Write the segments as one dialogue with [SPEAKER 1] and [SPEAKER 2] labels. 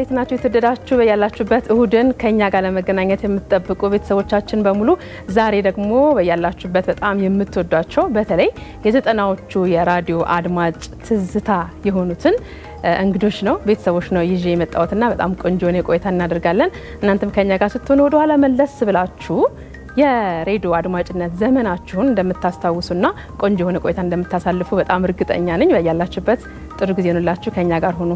[SPEAKER 1] እንዴት ናችሁ? የተወደዳችሁ በያላችሁበት እሁድን ከኛ ጋር ለመገናኘት የምትጠብቁ ቤተሰቦቻችን በሙሉ ዛሬ ደግሞ በያላችሁበት በጣም የምትወዷቸው በተለይ የዘጠናዎቹ የራዲዮ አድማጭ ትዝታ የሆኑትን እንግዶች ነው ቤተሰቦች ነው ይዤ የመጣሁትና በጣም ቆንጆ የሆነ ቆይታ እናደርጋለን። እናንተም ከኛ ጋር ስትሆኑ ወደኋላ መለስ ብላችሁ የሬዲዮ አድማጭነት ዘመናችሁን እንደምታስታውሱና ቆንጆ የሆነ ቆይታ እንደምታሳልፉ በጣም እርግጠኛ ነኝ። በያላችሁበት ጥሩ ጊዜ ሆኑላችሁ። ከኛ ጋር ሁኑ።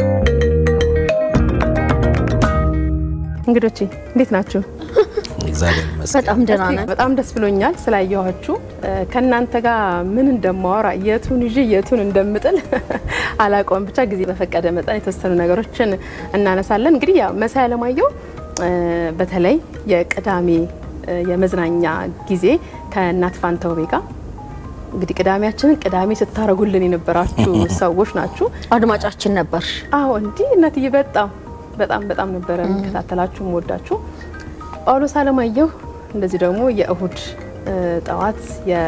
[SPEAKER 1] እንግዶቼ እንዴት ናችሁ?
[SPEAKER 2] እግዚአብሔር ይመስገን።
[SPEAKER 3] በጣም ደህና ነን።
[SPEAKER 1] በጣም ደስ ብሎኛል ስላየኋችሁ። ከእናንተ ጋር ምን እንደማወራ የቱን ይዤ የቱን እንደምጥል አላውቀውም። ብቻ ጊዜ በፈቀደ መጠን የተወሰኑ ነገሮችን እናነሳለን። እንግዲህ ያው መሳይ አለማየሁ በተለይ የቅዳሜ የመዝናኛ ጊዜ ከእናት ፋንታውቤ ጋር እንግዲህ ቅዳሜያችንን ቅዳሜ ስታረጉልን የነበራችሁ ሰዎች ናችሁ።
[SPEAKER 3] አድማጫችን ነበር።
[SPEAKER 1] አዎ እንዲህ እናትዬ በጣም በጣም በጣም ነበረ የምከታተላችሁ የምወዳችሁ። ጳውሎስ አለማየሁ እንደዚህ ደግሞ የእሁድ ጠዋት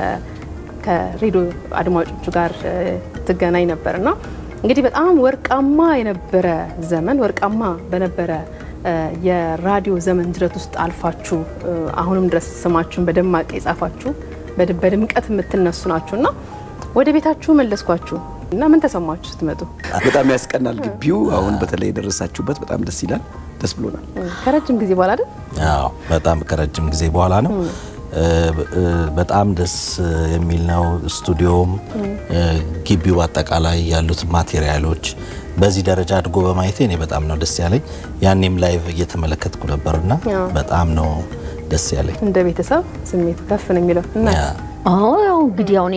[SPEAKER 1] ከሬዲዮ አድማጮቹ ጋር ትገናኝ ነበርና እንግዲህ በጣም ወርቃማ የነበረ ዘመን ወርቃማ በነበረ የራዲዮ ዘመን ጅረት ውስጥ አልፋችሁ አሁንም ድረስ ስማችሁን በደማቅ የጻፋችሁ በድምቀት የምትነሱ ናችሁ እና ወደ ቤታችሁ መለስኳችሁ እና ምን ተሰማችሁ ስትመጡ?
[SPEAKER 2] በጣም ያስቀናል ግቢው። አሁን በተለይ የደረሳችሁበት በጣም ደስ ይላል። ደስ ብሎናል።
[SPEAKER 1] ከረጅም ጊዜ በኋላ አይደል?
[SPEAKER 2] አዎ በጣም ከረጅም ጊዜ በኋላ ነው። በጣም ደስ የሚል ነው። ስቱዲዮም ግቢው አጠቃላይ ያሉት ማቴሪያሎች በዚህ ደረጃ አድጎ በማየቴ እኔ በጣም ነው ደስ ያለኝ። ያኔም ላይቭ እየተመለከትኩ ነበርና በጣም ነው ደስ ያለኝ።
[SPEAKER 1] እንደ ቤተሰብ ስሜቱ ከፍ ነው የሚለው እና
[SPEAKER 3] አዎ ያው እንግዲህ ያው እኔ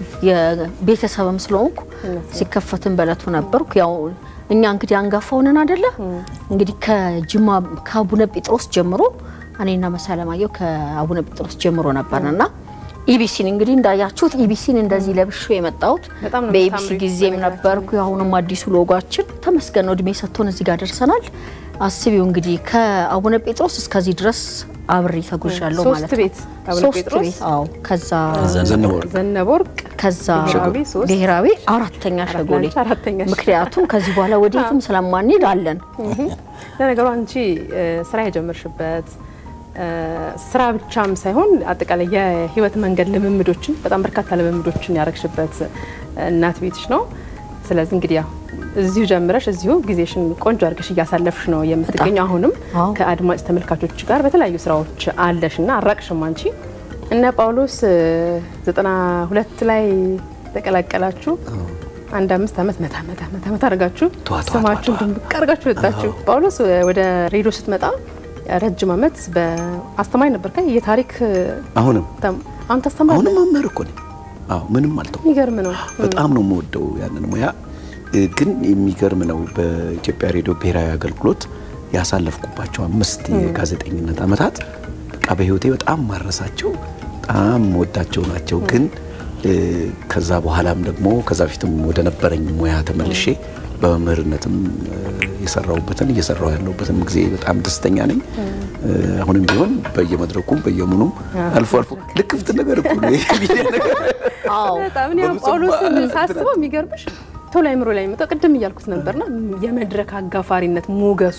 [SPEAKER 3] የቤተሰብም ስለሆንኩ ሲከፈትም በለቱ ነበርኩ። ያው እኛ እንግዲህ አንጋፋው ነን አይደለ? እንግዲህ ከጅማ ከአቡነ ጴጥሮስ ጀምሮ እኔና መሳይ አለማየሁ ከአቡነ ጴጥሮስ ጀምሮ ነበርንና ኢቢሲን እንግዲህ እንዳያችሁት ኢቢሲን እንደዚህ ለብሾ የመጣሁት
[SPEAKER 1] በጣም ነው
[SPEAKER 3] በኢቢሲ
[SPEAKER 1] የምታምሪው
[SPEAKER 3] ጊዜም ነበርኩ። አሁንም አዲሱ ሎጓችን ተመስገን ነው እድሜ ሰጥቶን እዚህ ጋር ደርሰናል። አስቢው እንግዲህ ከአቡነ ጴጥሮስ እስከዚህ ድረስ አብሬ ተጉዣለሁ
[SPEAKER 1] ሶስት
[SPEAKER 3] ማለት ነው።
[SPEAKER 1] ቤት አቡነ
[SPEAKER 3] ሶስት
[SPEAKER 1] ጴጥሮስ፣
[SPEAKER 3] ቤት አዎ። ከዛ
[SPEAKER 2] ዘነበወርቅ
[SPEAKER 1] ዘነበወርቅ
[SPEAKER 3] ከዛ
[SPEAKER 1] ብሔራዊ ሶስት፣
[SPEAKER 3] ብሔራዊ አራተኛ ሸጎሌ
[SPEAKER 1] ለአንቺ አራተኛ ሸጎሌ።
[SPEAKER 3] ምክንያቱም ከዚህ በኋላ ወዴትም ስለማንሄድ አለን።
[SPEAKER 1] ለነገሩ አንቺ ስራ የጀመርሽበት ስራ ብቻም ሳይሆን አጠቃላይ የህይወት መንገድ ልምምዶችን በጣም በርካታ ልምምዶችን ያረግሽበት እናት ቤትሽ ነው። ስለዚህ እንግዲህ ያው እዚሁ ጀምረሽ እዚሁ ጊዜሽን ቆንጆ አድርገሽ እያሳለፍሽ ነው የምትገኘው። አሁንም
[SPEAKER 3] አዎ።
[SPEAKER 1] ከአድማጭ ተመልካቾች ጋር በተለያዩ ስራዎች አለሽ እና አራቅሽም አንቺ እነ ጳውሎስ ዘጠና ሁለት ላይ ተቀላቀላችሁ። አንድ አምስት ዓመት መታ መታ መታ መታ አድርጋችሁ
[SPEAKER 2] ቷ ቷ
[SPEAKER 1] ስማችሁን
[SPEAKER 2] ቷ ቷ።
[SPEAKER 1] ድምቅ አድርጋችሁ ወጣችሁ። ጳውሎስ ወደ ሬዲዮ ስትመጣ ረጅም ዓመት በአስተማሪ ነበር። ከ የታሪክ
[SPEAKER 2] አሁንም
[SPEAKER 1] ተም- አሁን ታስተምራለህ።
[SPEAKER 2] አሁንም መምህር እኮ ነኝ። አዎ ምንም አልተው
[SPEAKER 1] የሚገርም ነው።
[SPEAKER 2] በጣም ነው የምወደው ያንን ሙያ። ግን የሚገርም ነው በኢትዮጵያ ሬዲዮ ብሔራዊ አገልግሎት ያሳለፍኩባቸው አምስት የጋዜጠኝነት ዓመታት በቃ በህይወቴ በጣም ማረሳቸው በጣም ወዳቸው ናቸው። ግን እ፣ ከዛ በኋላም ደግሞ ከዛ በፊትም ወደ ነበረኝ ሙያ ተመልሼ በመምህርነትም እ፣ የሰራሁበትን እየሰራሁ ያለሁበትን ጊዜ በጣም ደስተኛ ነኝ። እ፣ አሁንም ቢሆን በየመድረኩም በየምኑም አልፎ አልፎ ልክፍት ነገር እኮ ነው ይሄ ሚዲያ ነገር
[SPEAKER 3] አዎ
[SPEAKER 1] በጣም እኔ አሁን
[SPEAKER 2] በብዙ
[SPEAKER 1] ጳውሎስን
[SPEAKER 2] እንትን
[SPEAKER 1] ሳስበው የሚገርምሽ ቶሎ አይምሮ ላይ የሚመጣው ቅድም እያልኩት ነበርና የመድረክ አጋፋሪነት ሞገሱ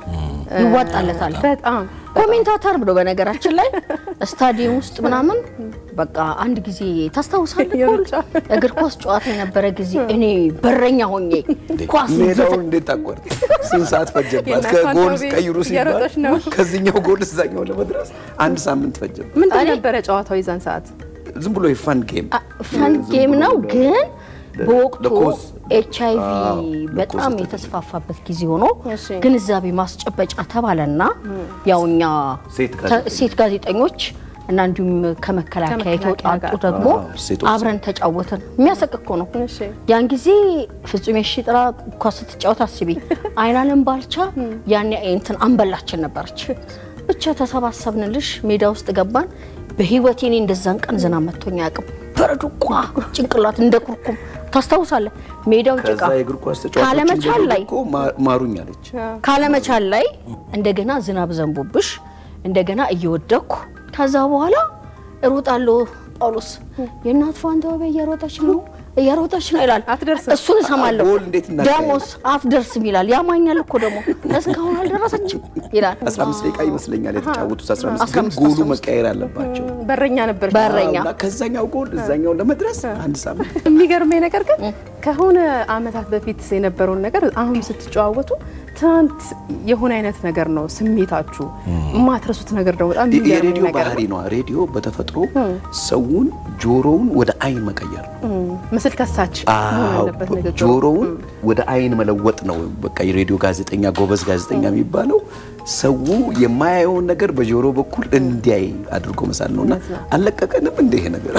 [SPEAKER 3] ይዋጣለታል።
[SPEAKER 1] በጣም
[SPEAKER 3] ኮሜንታተር ብሎ በነገራችን ላይ ስታዲየም ውስጥ ምናምን በቃ አንድ ጊዜ ታስታውሳለህ?
[SPEAKER 1] የሩጫ
[SPEAKER 3] እግር ኳስ ጨዋታ የነበረ ጊዜ እኔ በረኛ ሆኜ ኳስ
[SPEAKER 2] ሜዳውን እንዴት ታቋርጥ? ስንት ሰዓት ፈጀባት?
[SPEAKER 1] የእናት
[SPEAKER 2] ከጎል
[SPEAKER 1] ፋንታው ቤት
[SPEAKER 2] ቀይሩ ሲባል
[SPEAKER 1] እየሮጠች ነው።
[SPEAKER 2] ከዚህኛው ጎል እዛኛው ለመድረስ አንድ ሳምንት ፈጀባት።
[SPEAKER 1] ምንድን
[SPEAKER 3] እኔ-
[SPEAKER 1] ነበረ ጨዋታው የዛን ሰዓት?
[SPEAKER 2] ዝም ብሎ የፋን ጌም
[SPEAKER 3] ፈን
[SPEAKER 2] ዝም
[SPEAKER 3] ጌም
[SPEAKER 2] ብሎ
[SPEAKER 3] ነው
[SPEAKER 2] ለ-
[SPEAKER 3] ግን
[SPEAKER 2] ለ-
[SPEAKER 3] በወቅቱ
[SPEAKER 2] ለኮዝ
[SPEAKER 3] ኤች አይ ቪ
[SPEAKER 2] አዎ፣
[SPEAKER 3] በጣም
[SPEAKER 2] ለኮዝ
[SPEAKER 3] የተስፋፋበት ጊዜ ሆኖ
[SPEAKER 1] እሺ።
[SPEAKER 3] ግንዛቤ ማስጨበጫ ተባለና ያው እኛ
[SPEAKER 2] ሴት
[SPEAKER 3] ተ-
[SPEAKER 2] ጋዜጠኞች።
[SPEAKER 3] ሴት ጋዜጠኞች እና እንዲሁም ከመከላከያ
[SPEAKER 1] ከመከላከያ
[SPEAKER 3] የተውጣጡ
[SPEAKER 1] ጋር።
[SPEAKER 3] ደግሞ
[SPEAKER 2] አዎ፣ ሴቶች
[SPEAKER 3] አብረን ተጫወትን። የሚያሰቅ እኮ ነው።
[SPEAKER 1] እሺ
[SPEAKER 3] ያን ጊዜ ፍጹም የሺ ጥራ ኳስ ስትጫወት አስቢ። አይናለም ባልቻ ያኔ እንትን አንበላችን ነበረች። ብቻ ተሰባሰብንልሽ፣ ሜዳ ውስጥ ገባን። በህይወቴ እኔ እንደዛን ቀን ዝናብ መቶኝ አያውቅም። በረዶ ቋ ጭንቅላት እንደ ኩርኩም ታስታውሳለህ? ሜዳው ጭቃ
[SPEAKER 2] ከዛ የእግር ኳስ ተጫዋቾች
[SPEAKER 3] ካለመቻል ላይ
[SPEAKER 2] እኮ ማ- ማሩኝ አለች።
[SPEAKER 3] ካለመቻል ላይ እንደገና ዝናብ ዘንቦብሽ እንደገና እየወደኩ ከዛ በኋላ እሮጣለሁ። ጳውሎስ የእናት ፋንታው እየሮጠች ነው እየሮጠች ነው ይላል።
[SPEAKER 1] አትደርስም።
[SPEAKER 3] እሱን እሰማለሁ።
[SPEAKER 2] ጎል እንዴት እናካሄድ?
[SPEAKER 3] ደሞስ አትደርስም ይላል። ያማኛል እኮ ደግሞ እስካሁን አልደረሰችም ይላል።
[SPEAKER 2] 15 ደቂቃ ይመስለኛል የተጫወቱት 15 ግን
[SPEAKER 3] 15
[SPEAKER 2] ጎሉ መቀየር አለባቸው።
[SPEAKER 1] በረኛ ነበር።
[SPEAKER 3] በረኛ
[SPEAKER 2] እና ከዛኛው ጎል እዛኛው ለመድረስ አንድ ሳምንት
[SPEAKER 1] የሚገርመኝ ነገር ግን ከሆነ አመታት በፊት የነበረውን ነገር አሁን ስትጨዋወቱ ትናንት የሆነ አይነት ነገር ነው ስሜታችሁ። የማትረሱት ነገር ደግሞ በጣም የሚገርመኝ
[SPEAKER 2] የሬዲዮ
[SPEAKER 1] ነገር
[SPEAKER 2] ባህሪ ነው። ሬዲዮ በተፈጥሮ ሰውን ጆሮውን ወደ አይን መቀየር ነው።
[SPEAKER 1] ነው። ምስል ከሳች መሆን
[SPEAKER 2] አዎ፣
[SPEAKER 1] አለበት ንግግሩ።
[SPEAKER 2] ጆሮውን ወደ አይን መለወጥ ነው። በቃ የሬዲዮ ጋዜጠኛ ጎበዝ ጋዜጠኛ የሚባለው ሰው የማያየውን ነገር በጆሮ በኩል እንዲያይ አድርጎ መሳል ነውና
[SPEAKER 1] እውነት ነው።
[SPEAKER 2] አለቀቀንም እንደ ይሄ ነገር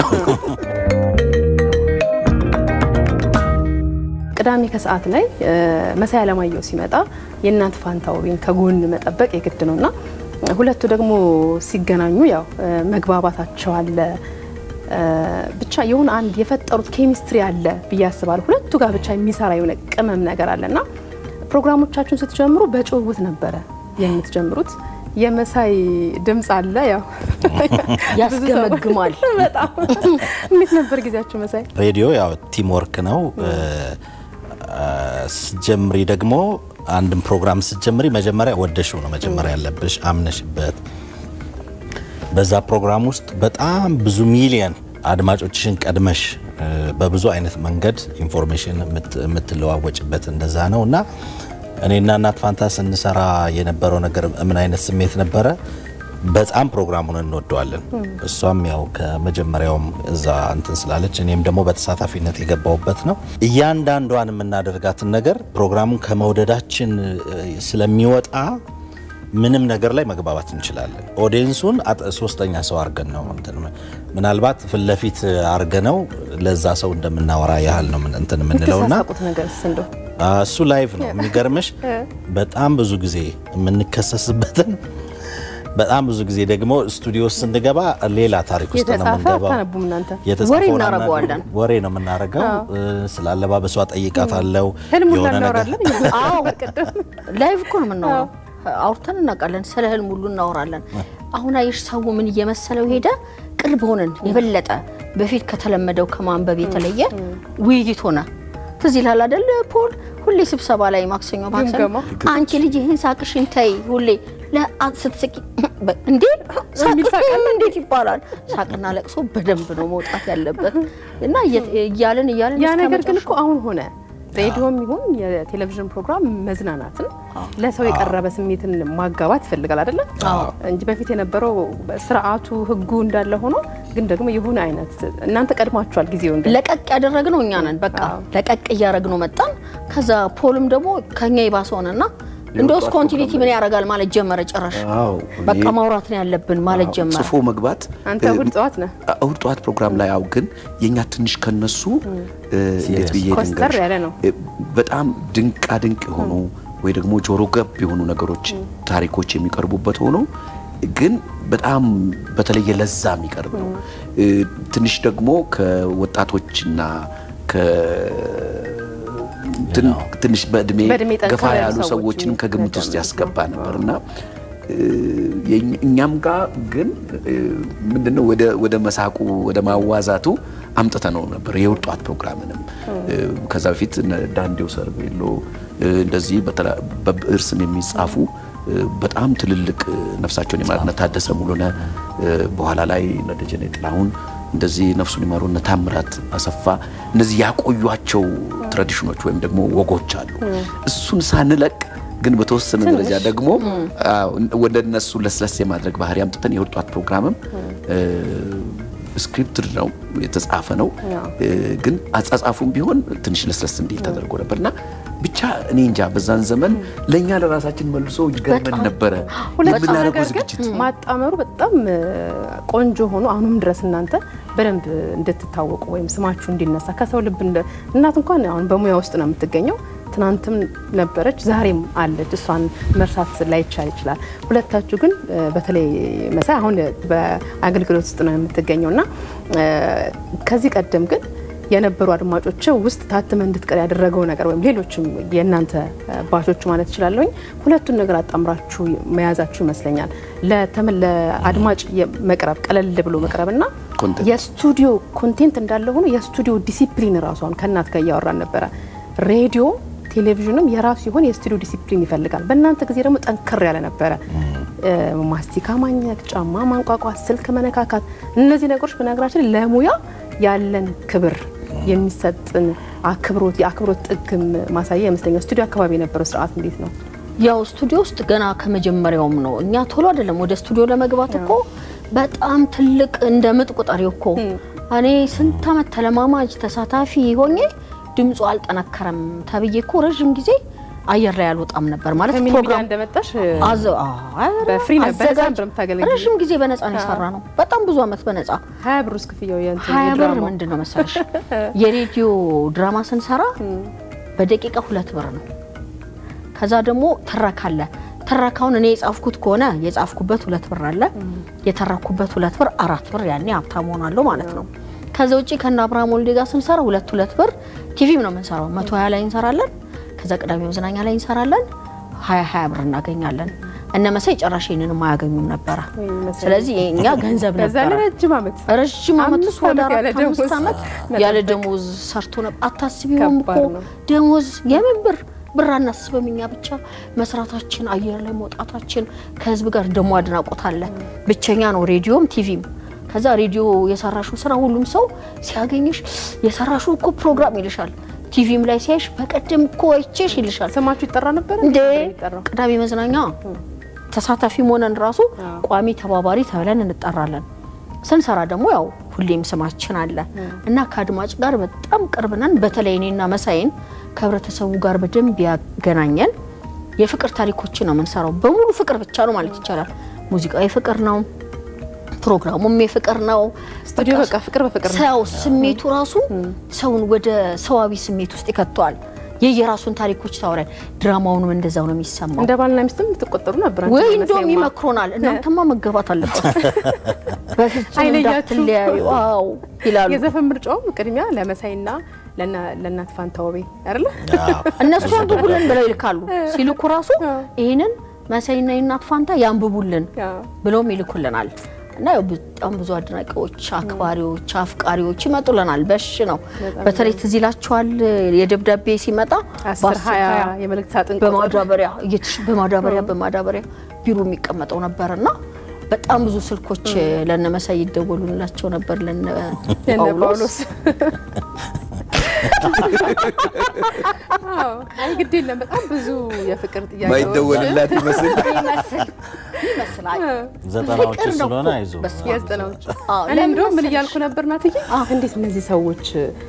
[SPEAKER 1] ቅዳሜ ከሰዓት ላይ እ፣ መሳይ አለማየሁ ሲመጣ የእናት ፋንታውሪን ከጎን መጠበቅ የግድ ነው እና ሁለቱ ደግሞ ሲገናኙ ያው እ፣ መግባባታቸው አለ እ፣ ብቻ የሆነ አንድ የፈጠሩት ኬሚስትሪ አለ ብዬ አስባለሁ። ሁለቱ ጋር ብቻ የሚሰራ የሆነ ቅመም ነገር አለ እና ፕሮግራሞቻችሁን ስትጀምሩ በጭውውት ነበረ የምትጀምሩት። የመሳይ ድምፅ አለ ያው
[SPEAKER 3] ያስገመግማል።
[SPEAKER 1] በጣም እንዴት ነበር ጊዜያችሁ መሳይ?
[SPEAKER 4] ሬዲዮ ያው ቲም ወርክ ነው። ስትጀምሪ ደግሞ አንድን ፕሮግራም ስትጀምሪ መጀመሪያ ወደሽው ነው መጀመሪያ ያለብሽ አምነሽበት። በዛ ፕሮግራም ውስጥ በጣም ብዙ ሚሊየን አድማጮችሽን ቀድመሽ እ፣ በብዙ አይነት መንገድ ኢንፎርሜሽን የምት- የምትለዋወጭበት እንደዛ ነው እና እኔና እናት ፋንታ ስንሰራ የነበረው ነገር ምን አይነት ስሜት ነበረ? በጣም ፕሮግራሙን እንወደዋለን። እሷም ያው ከመጀመሪያውም እዛ እንትን ስላለች እኔም ደግሞ በተሳታፊነት የገባውበት ነው። እያንዳንዷን የምናደርጋትን ነገር ፕሮግራሙን ከመውደዳችን እ፣ ስለሚወጣ ምንም ነገር ላይ መግባባት እንችላለን። ኦዲየንሱን አጥ- ሶስተኛ ሰው አርገን ነው እንትን ምናልባት ፊት ለፊት አርገ ነው ለዛ ሰው እንደምናወራ ያህል ነው ምን- እንትን የምንለውና
[SPEAKER 1] የምትሳሳቁት ነገር እንደው
[SPEAKER 4] አ፣ እሱ ላይቭ ነው የሚገርምሽ። በጣም ብዙ ጊዜ የምንከሰስበትን በጣም ብዙ ጊዜ ደግሞ ስቱዲዮ ውስጥ ስንገባ ሌላ ታሪክ ውስጥ ነው
[SPEAKER 1] የተጻፈ
[SPEAKER 4] የምንገባው።
[SPEAKER 1] አታነቡም እናንተ?
[SPEAKER 4] የተጻፈውን
[SPEAKER 3] ወሬ
[SPEAKER 4] አናነብም።
[SPEAKER 3] እናደርገዋለን።
[SPEAKER 4] ወሬ ነው የምናደርገው። እ፣ ስለ አለባበሷ ጠይቃታለሁ።
[SPEAKER 1] ህልሙ
[SPEAKER 4] የሆነ ነገር
[SPEAKER 1] እናወራለን እያለ
[SPEAKER 3] አዎ
[SPEAKER 1] ቅድም
[SPEAKER 3] ላይቭ እኮ ነው የምናወራው። አውርተን እናውቃለን። ስለ ህልም ሁሉ እናወራለን። አሁን አየሽ ሰው ምን እየመሰለው ሄደ። ቅርብ ሆነን የበለጠ በፊት ከተለመደው ከማንበብ የተለየ ውይይት ሆነ። ትዝ ይላል አይደል ፖል? ሁሌ ስብሰባ ላይ ማክሰኞ ማክሰኞ
[SPEAKER 1] ግምገማ።
[SPEAKER 3] አንቺ ልጅ ይህን ሳቅሽን ተይ ሁሌ ለአ- ስትስቂ በ- እንዴ
[SPEAKER 1] የሚል ሳቅ
[SPEAKER 3] ሳቅም እንዴት ይባላል? ሳቅና ለቅሶ በደንብ ነው መውጣት ያለበት እና እየ- እያልን እያልን
[SPEAKER 1] ያ
[SPEAKER 3] እስከ
[SPEAKER 1] ነገር ግን
[SPEAKER 3] መጨረሻው
[SPEAKER 1] እኮ አሁን ሆነ። ሬዲዮም ይሁን የቴሌቪዥን ፕሮግራም መዝናናትን ለሰው የቀረበ ስሜትን ማጋባት ይፈልጋል አይደለ? እንጂ በፊት የነበረው ስርዓቱ ህጉ እንዳለ ሆኖ ግን ደግሞ የሆነ አይነት እናንተ ቀድማችኋል ጊዜውን ግን
[SPEAKER 3] ለቀቅ ያደረግነው እኛ ነን። በቃ ለቀቅ እያደረግነው መጣን። ከዛ ፖልም ደግሞ ከኛ የባሰ ሆነና እንደውስ ኮንቲኒቲ ምን ያደርጋል ማለት ጀመረ። ጭራሽ
[SPEAKER 2] አዎ፣
[SPEAKER 3] በቃ
[SPEAKER 2] እኔ-
[SPEAKER 3] ማውራት ነው ያለብን ማለት ጀመረ።
[SPEAKER 2] ጽፎ መግባት
[SPEAKER 1] አንተ
[SPEAKER 2] እ፣
[SPEAKER 1] እሑድ ጠዋት ነህ
[SPEAKER 2] እሑድ ጠዋት ፕሮግራም ላይ ያው ግን የኛ ትንሽ ከነሱ እ፣ እንዴት ብዬ
[SPEAKER 1] ኮስተር
[SPEAKER 2] ልንገርሽ?
[SPEAKER 1] ያለ ነው።
[SPEAKER 2] እ፣ በጣም ድንቃ ድንቅ የሆኑ ወይ ደግሞ ጆሮ ገብ የሆኑ ነገሮች ታሪኮች የሚቀርቡበት ሆኖ ግን በጣም በተለየ ለዛ የሚቀርብ ነው። እ፣ ትንሽ ደግሞ ከወጣቶችና ከ ትን- ትንሽ በእድሜ
[SPEAKER 1] በእድሜ ጠንከር
[SPEAKER 2] ገፋ
[SPEAKER 1] ያሉ
[SPEAKER 2] ያሉ
[SPEAKER 1] ሰዎች
[SPEAKER 2] ሰዎችንም ከግምት ውስጥ
[SPEAKER 1] መጨመር
[SPEAKER 2] ያስገባ ነበር እና የእኛ- እኛም ጋር ግን እ፣ ምንድነው ወደ ወደ መሳቁ ወደ ማዋዛቱ አምጥተ ነው ነበር የእሑድ ጠዋት ፕሮግራምንም እ፣ ከዛ በፊት እነ ዳንዴው ሰርቤሎ እ፣ እንደዚህ በተላ- በብዕር ስም የሚጻፉ እ፣ በጣም ትልልቅ እ፣ ነፍሳቸውን የማርነት ታደሰ ሙሉነህ እ፣ በኋላ ላይ እነ ደጀኔ ጥላሁን እንደዚህ ነፍሱን ይማሩ እነ ታምራት አሰፋ እነዚህ ያቆዩቸው ትራዲሽኖች ወይም ደግሞ ወጎች አሉ። እሱን ሳንለቅ ግን በተወሰነ ደረጃ ደግሞ አዎ፣ ወደ እነሱ ለስለስ የማድረግ ባህሪ አምጥተን የእሑድ ጠዋት ፕሮግራምም ስክሪፕትድ ነው የተጻፈ ነው
[SPEAKER 1] አዎ።
[SPEAKER 2] እ፣ ግን አጻጻፉም ቢሆን ትንሽ ለስለስ እንዲል ተደርጎ ነበር እና ብቻ እኔ እንጃ በዛን ዘመን ለእኛ ለራሳችን መልሶ ይገርመን ነበረ
[SPEAKER 1] ሁለት
[SPEAKER 2] የምናደርገው
[SPEAKER 1] ነገር ግን
[SPEAKER 2] ዝግጅት
[SPEAKER 1] ማጣመሩ በጣም እ፣ ቆንጆ ሆኖ አሁንም ድረስ እናንተ በደንብ እንድትታወቁ ወይም ስማችሁ እንዲነሳ ከሰው ልብ እንደ እናት እንኳን አሁን በሙያ ውስጥ ነው የምትገኘው። ትናንትም ነበረች፣ ዛሬም አለች። እሷን መርሳት ላይቻል ይችላል። ሁለታችሁ ግን እ፣ በተለይ መሳይ አሁን በአገልግሎት ውስጥ ነው የምትገኘው እና እ፣ ከዚህ ቀደም ግን የነበሩ አድማጮች ውስጥ ታትመ እንድትቀር ያደረገው ነገር ወይም ሌሎችም የእናንተ ባቾች ማለት እችላለሁኝ ሁለቱን ነገር አጣምራችሁ መያዛችሁ ይመስለኛል። ለተመ- ለአድማጭ የ- መቅረብ ቀለል ብሎ መቅረብ እና
[SPEAKER 2] ኮንተንት
[SPEAKER 1] የስቱዲዮ ኮንቴንት እንዳለ ሆኖ የስቱዲዮ ዲሲፕሊን ራሱ አሁን ከእናት ጋር እያወራን ነበረ። ሬዲዮ ቴሌቪዥንም የራሱ የሆነ የስቱዲዮ ዲሲፕሊን ይፈልጋል። በእናንተ ጊዜ ደግሞ ጠንከር ያለ ነበረ። እ፣ ማስቲካ ማኘክ፣ ጫማ ማንቋቋት፣ ስልክ መነካካት፣ እነዚህ ነገሮች በነገራችን ላይ ለሙያ ያለን ክብር የሚሰጥን አክብሮት የአክብሮት ጥግም ማሳያ ይመስለኛል። ስቱዲዮ አካባቢ የነበረው ስርዓት እንዴት ነው?
[SPEAKER 3] ያው ስቱዲዮ ውስጥ ገና ከመጀመሪያውም ነው። እኛ ቶሎ አይደለም ወደ ስቱዲዮ ለመግባት እኮ በጣም ትልቅ እንደ ምጥ ቁጠሪው እኮ እኔ ስንት ዓመት ተለማማጅ ተሳታፊ ሆኜ ድምፁ አልጠነከረም ተብዬ እኮ ረዥም ጊዜ አየር ላይ አልወጣም ነበር ማለት
[SPEAKER 1] ከሚኒ ሚዲያ
[SPEAKER 3] ፕሮግራም
[SPEAKER 1] እንደመጣሽ
[SPEAKER 3] አዘ አይ፣
[SPEAKER 1] በፍሪ ነበር፣ በነፃ
[SPEAKER 3] አዘጋጅ-
[SPEAKER 1] ነበር የምታገለግዪው?
[SPEAKER 3] ረዥም ጊዜ በነፃ ነው የሰራ ነው። በጣም ብዙ ዓመት በነፃ
[SPEAKER 1] ሀያ ብር ውስጥ ክፍያው የእንትን
[SPEAKER 3] ሀያ ብር
[SPEAKER 1] የድራማው?
[SPEAKER 3] ምንድን ነው መሰለሽ የሬዲዮ ድራማ ስንሰራ በደቂቃ ሁለት ብር ነው። ከዛ ደግሞ ትረካ አለ። ትረካውን እኔ የጻፍኩት ከሆነ የጻፍኩበት ሁለት ብር አለ፣ የተረኩበት ሁለት ብር አራት ብር። ያኔ ሀብታም ሆናለሁ ማለት ነው። ከዛ ውጪ ከነ አብርሃም ወልዴ ጋር ስንሰራ ሁለት ሁለት ብር ቲቪም ነው የምንሰራው። መቶ ሀያ ላይ እንሰራለን። ከዛ ቅዳሜ መዝናኛ ላይ እንሰራለን። ሀያ ሀያ ብር እናገኛለን። እነ መሳይ ጭራሽ ይህንንም አያገኙም ነበረ።
[SPEAKER 1] ወይ መሳይ።
[SPEAKER 3] ስለዚህ እኛ ገንዘብ
[SPEAKER 1] በዛ
[SPEAKER 3] ነበረ
[SPEAKER 1] ላይ ረጅም ዓመት
[SPEAKER 3] ረዥም ዓመት
[SPEAKER 1] አምስት
[SPEAKER 3] እሱ ወደ
[SPEAKER 1] ዓመት ያለ
[SPEAKER 3] አራት አምስት
[SPEAKER 1] ደሞዝ
[SPEAKER 3] ዓመት
[SPEAKER 1] መጠበቅ።
[SPEAKER 3] ያለ ደሞዝ ሰርቶ ነበር። አታስቢውም እኮ
[SPEAKER 1] ከባድ ነው።
[SPEAKER 3] ደሞዝ የምን ብር ብር አናስብም። እኛ ብቻ መስራታችን፣ አየር ላይ መውጣታችን ከህዝብ ጋር ደሞ አድናቆት አለ። ብቸኛ ነው ሬዲዮም ቲቪም። ከዛ ሬዲዮ የሰራሹ ስራ ሁሉም ሰው ሲያገኝሽ የሰራሹ እኮ ፕሮግራም ይልሻል። ቲቪም ላይ ሲያይሽ በቀደም እኮ አይቼሽ ይልሻል።
[SPEAKER 1] ስማችሁ ይጠራ ነበር
[SPEAKER 3] እንዴ
[SPEAKER 1] የሚጠራው?
[SPEAKER 3] ቅዳሜ መዝናኛ ተሳታፊም ሆነን ራሱ ቋሚ ተባባሪ ተብለን እንጠራለን። ስንሰራ ደግሞ ያው ሁሌም ስማችን አለ እና ከአድማጭ ጋር በጣም ቅርብ ነን። በተለይ እኔና መሳይን ከህብረተሰቡ ጋር በደንብ ያገናኘን የፍቅር ታሪኮችን ነው የምንሰራው። በሙሉ ፍቅር ብቻ ነው ማለት ይቻላል። ሙዚቃው የፍቅር ነው፣ ፕሮግራሙም የፍቅር ነው።
[SPEAKER 1] ስቱዲዮ በቃ ፍቅር በፍቅር ነው።
[SPEAKER 3] ሰው ስሜቱ ራሱ ሰውን ወደ ሰዋዊ ስሜት ውስጥ ይከተዋል። የየራሱን ታሪኮች ታወራል። ድራማውንም እንደዛው ነው የሚሰማው።
[SPEAKER 1] እንደ ባልና ሚስትም ትቆጠሩ ነበር። አንቺ
[SPEAKER 3] ወይ
[SPEAKER 1] እና
[SPEAKER 3] እንደውም
[SPEAKER 1] መሳይማ።
[SPEAKER 3] ይመክሮናል። እናንተማ መገባት አለባችሁ በፍጹም
[SPEAKER 1] አይለያችሁም።
[SPEAKER 3] እንዳትለያዩ አዎ ይላሉ።
[SPEAKER 1] የዘፈን ምርጫውም ቅድሚያ ለመሳይና ለና- ለእናት ፋንታውቤ አይደለ?
[SPEAKER 3] እነሱ አንብቡልን ብለው ይልካሉ። ሲልኩ ራሱ ይህንን መሳይና የእናት ፋንታ ያንብቡልን
[SPEAKER 1] አዎ።
[SPEAKER 3] ብለውም ይልኩልናል። እና ያው በጣም ብዙ አድናቂዎች፣ አክባሪዎች፣ አፍቃሪዎች ይመጡልናል። በሽ ነው። በተለይ ትዝ ይላችኋል የደብዳቤ ሲመጣ
[SPEAKER 1] አስር
[SPEAKER 3] በአስር
[SPEAKER 1] ሀያ
[SPEAKER 3] ሀያ
[SPEAKER 1] የመልእክት ሳጥን ቁጥር
[SPEAKER 3] በማዳበሪያ እየተሽ በማዳበሪያ በማዳበሪያ ቢሮ የሚቀመጠው ነበር እና በጣም ብዙ ስልኮች ለነ መሳይ ይደወሉላቸው ነበር ለነ
[SPEAKER 1] የነ
[SPEAKER 3] ጳውሎስ
[SPEAKER 1] ጳውሎስ አዎ። አይ ግድ የለም በጣም ብዙ የፍቅር ጥያቄዎች
[SPEAKER 2] ማይደወልላት ይመስል
[SPEAKER 3] ይመስል ይመስላል
[SPEAKER 4] ዘጠናዎቹ
[SPEAKER 3] ፍቅር ነው
[SPEAKER 4] ስለሆነ
[SPEAKER 3] እኮ።
[SPEAKER 4] አይዞህ
[SPEAKER 3] በስመ አብ።
[SPEAKER 1] የዘጠናዎቹ
[SPEAKER 3] አዎ፣
[SPEAKER 1] እኔ
[SPEAKER 3] ለምን
[SPEAKER 1] እንደውም ምን
[SPEAKER 3] መሰለሽ?
[SPEAKER 1] እያልኩ ነበር ናትዬ፣ እንዴት እነዚህ ሰዎች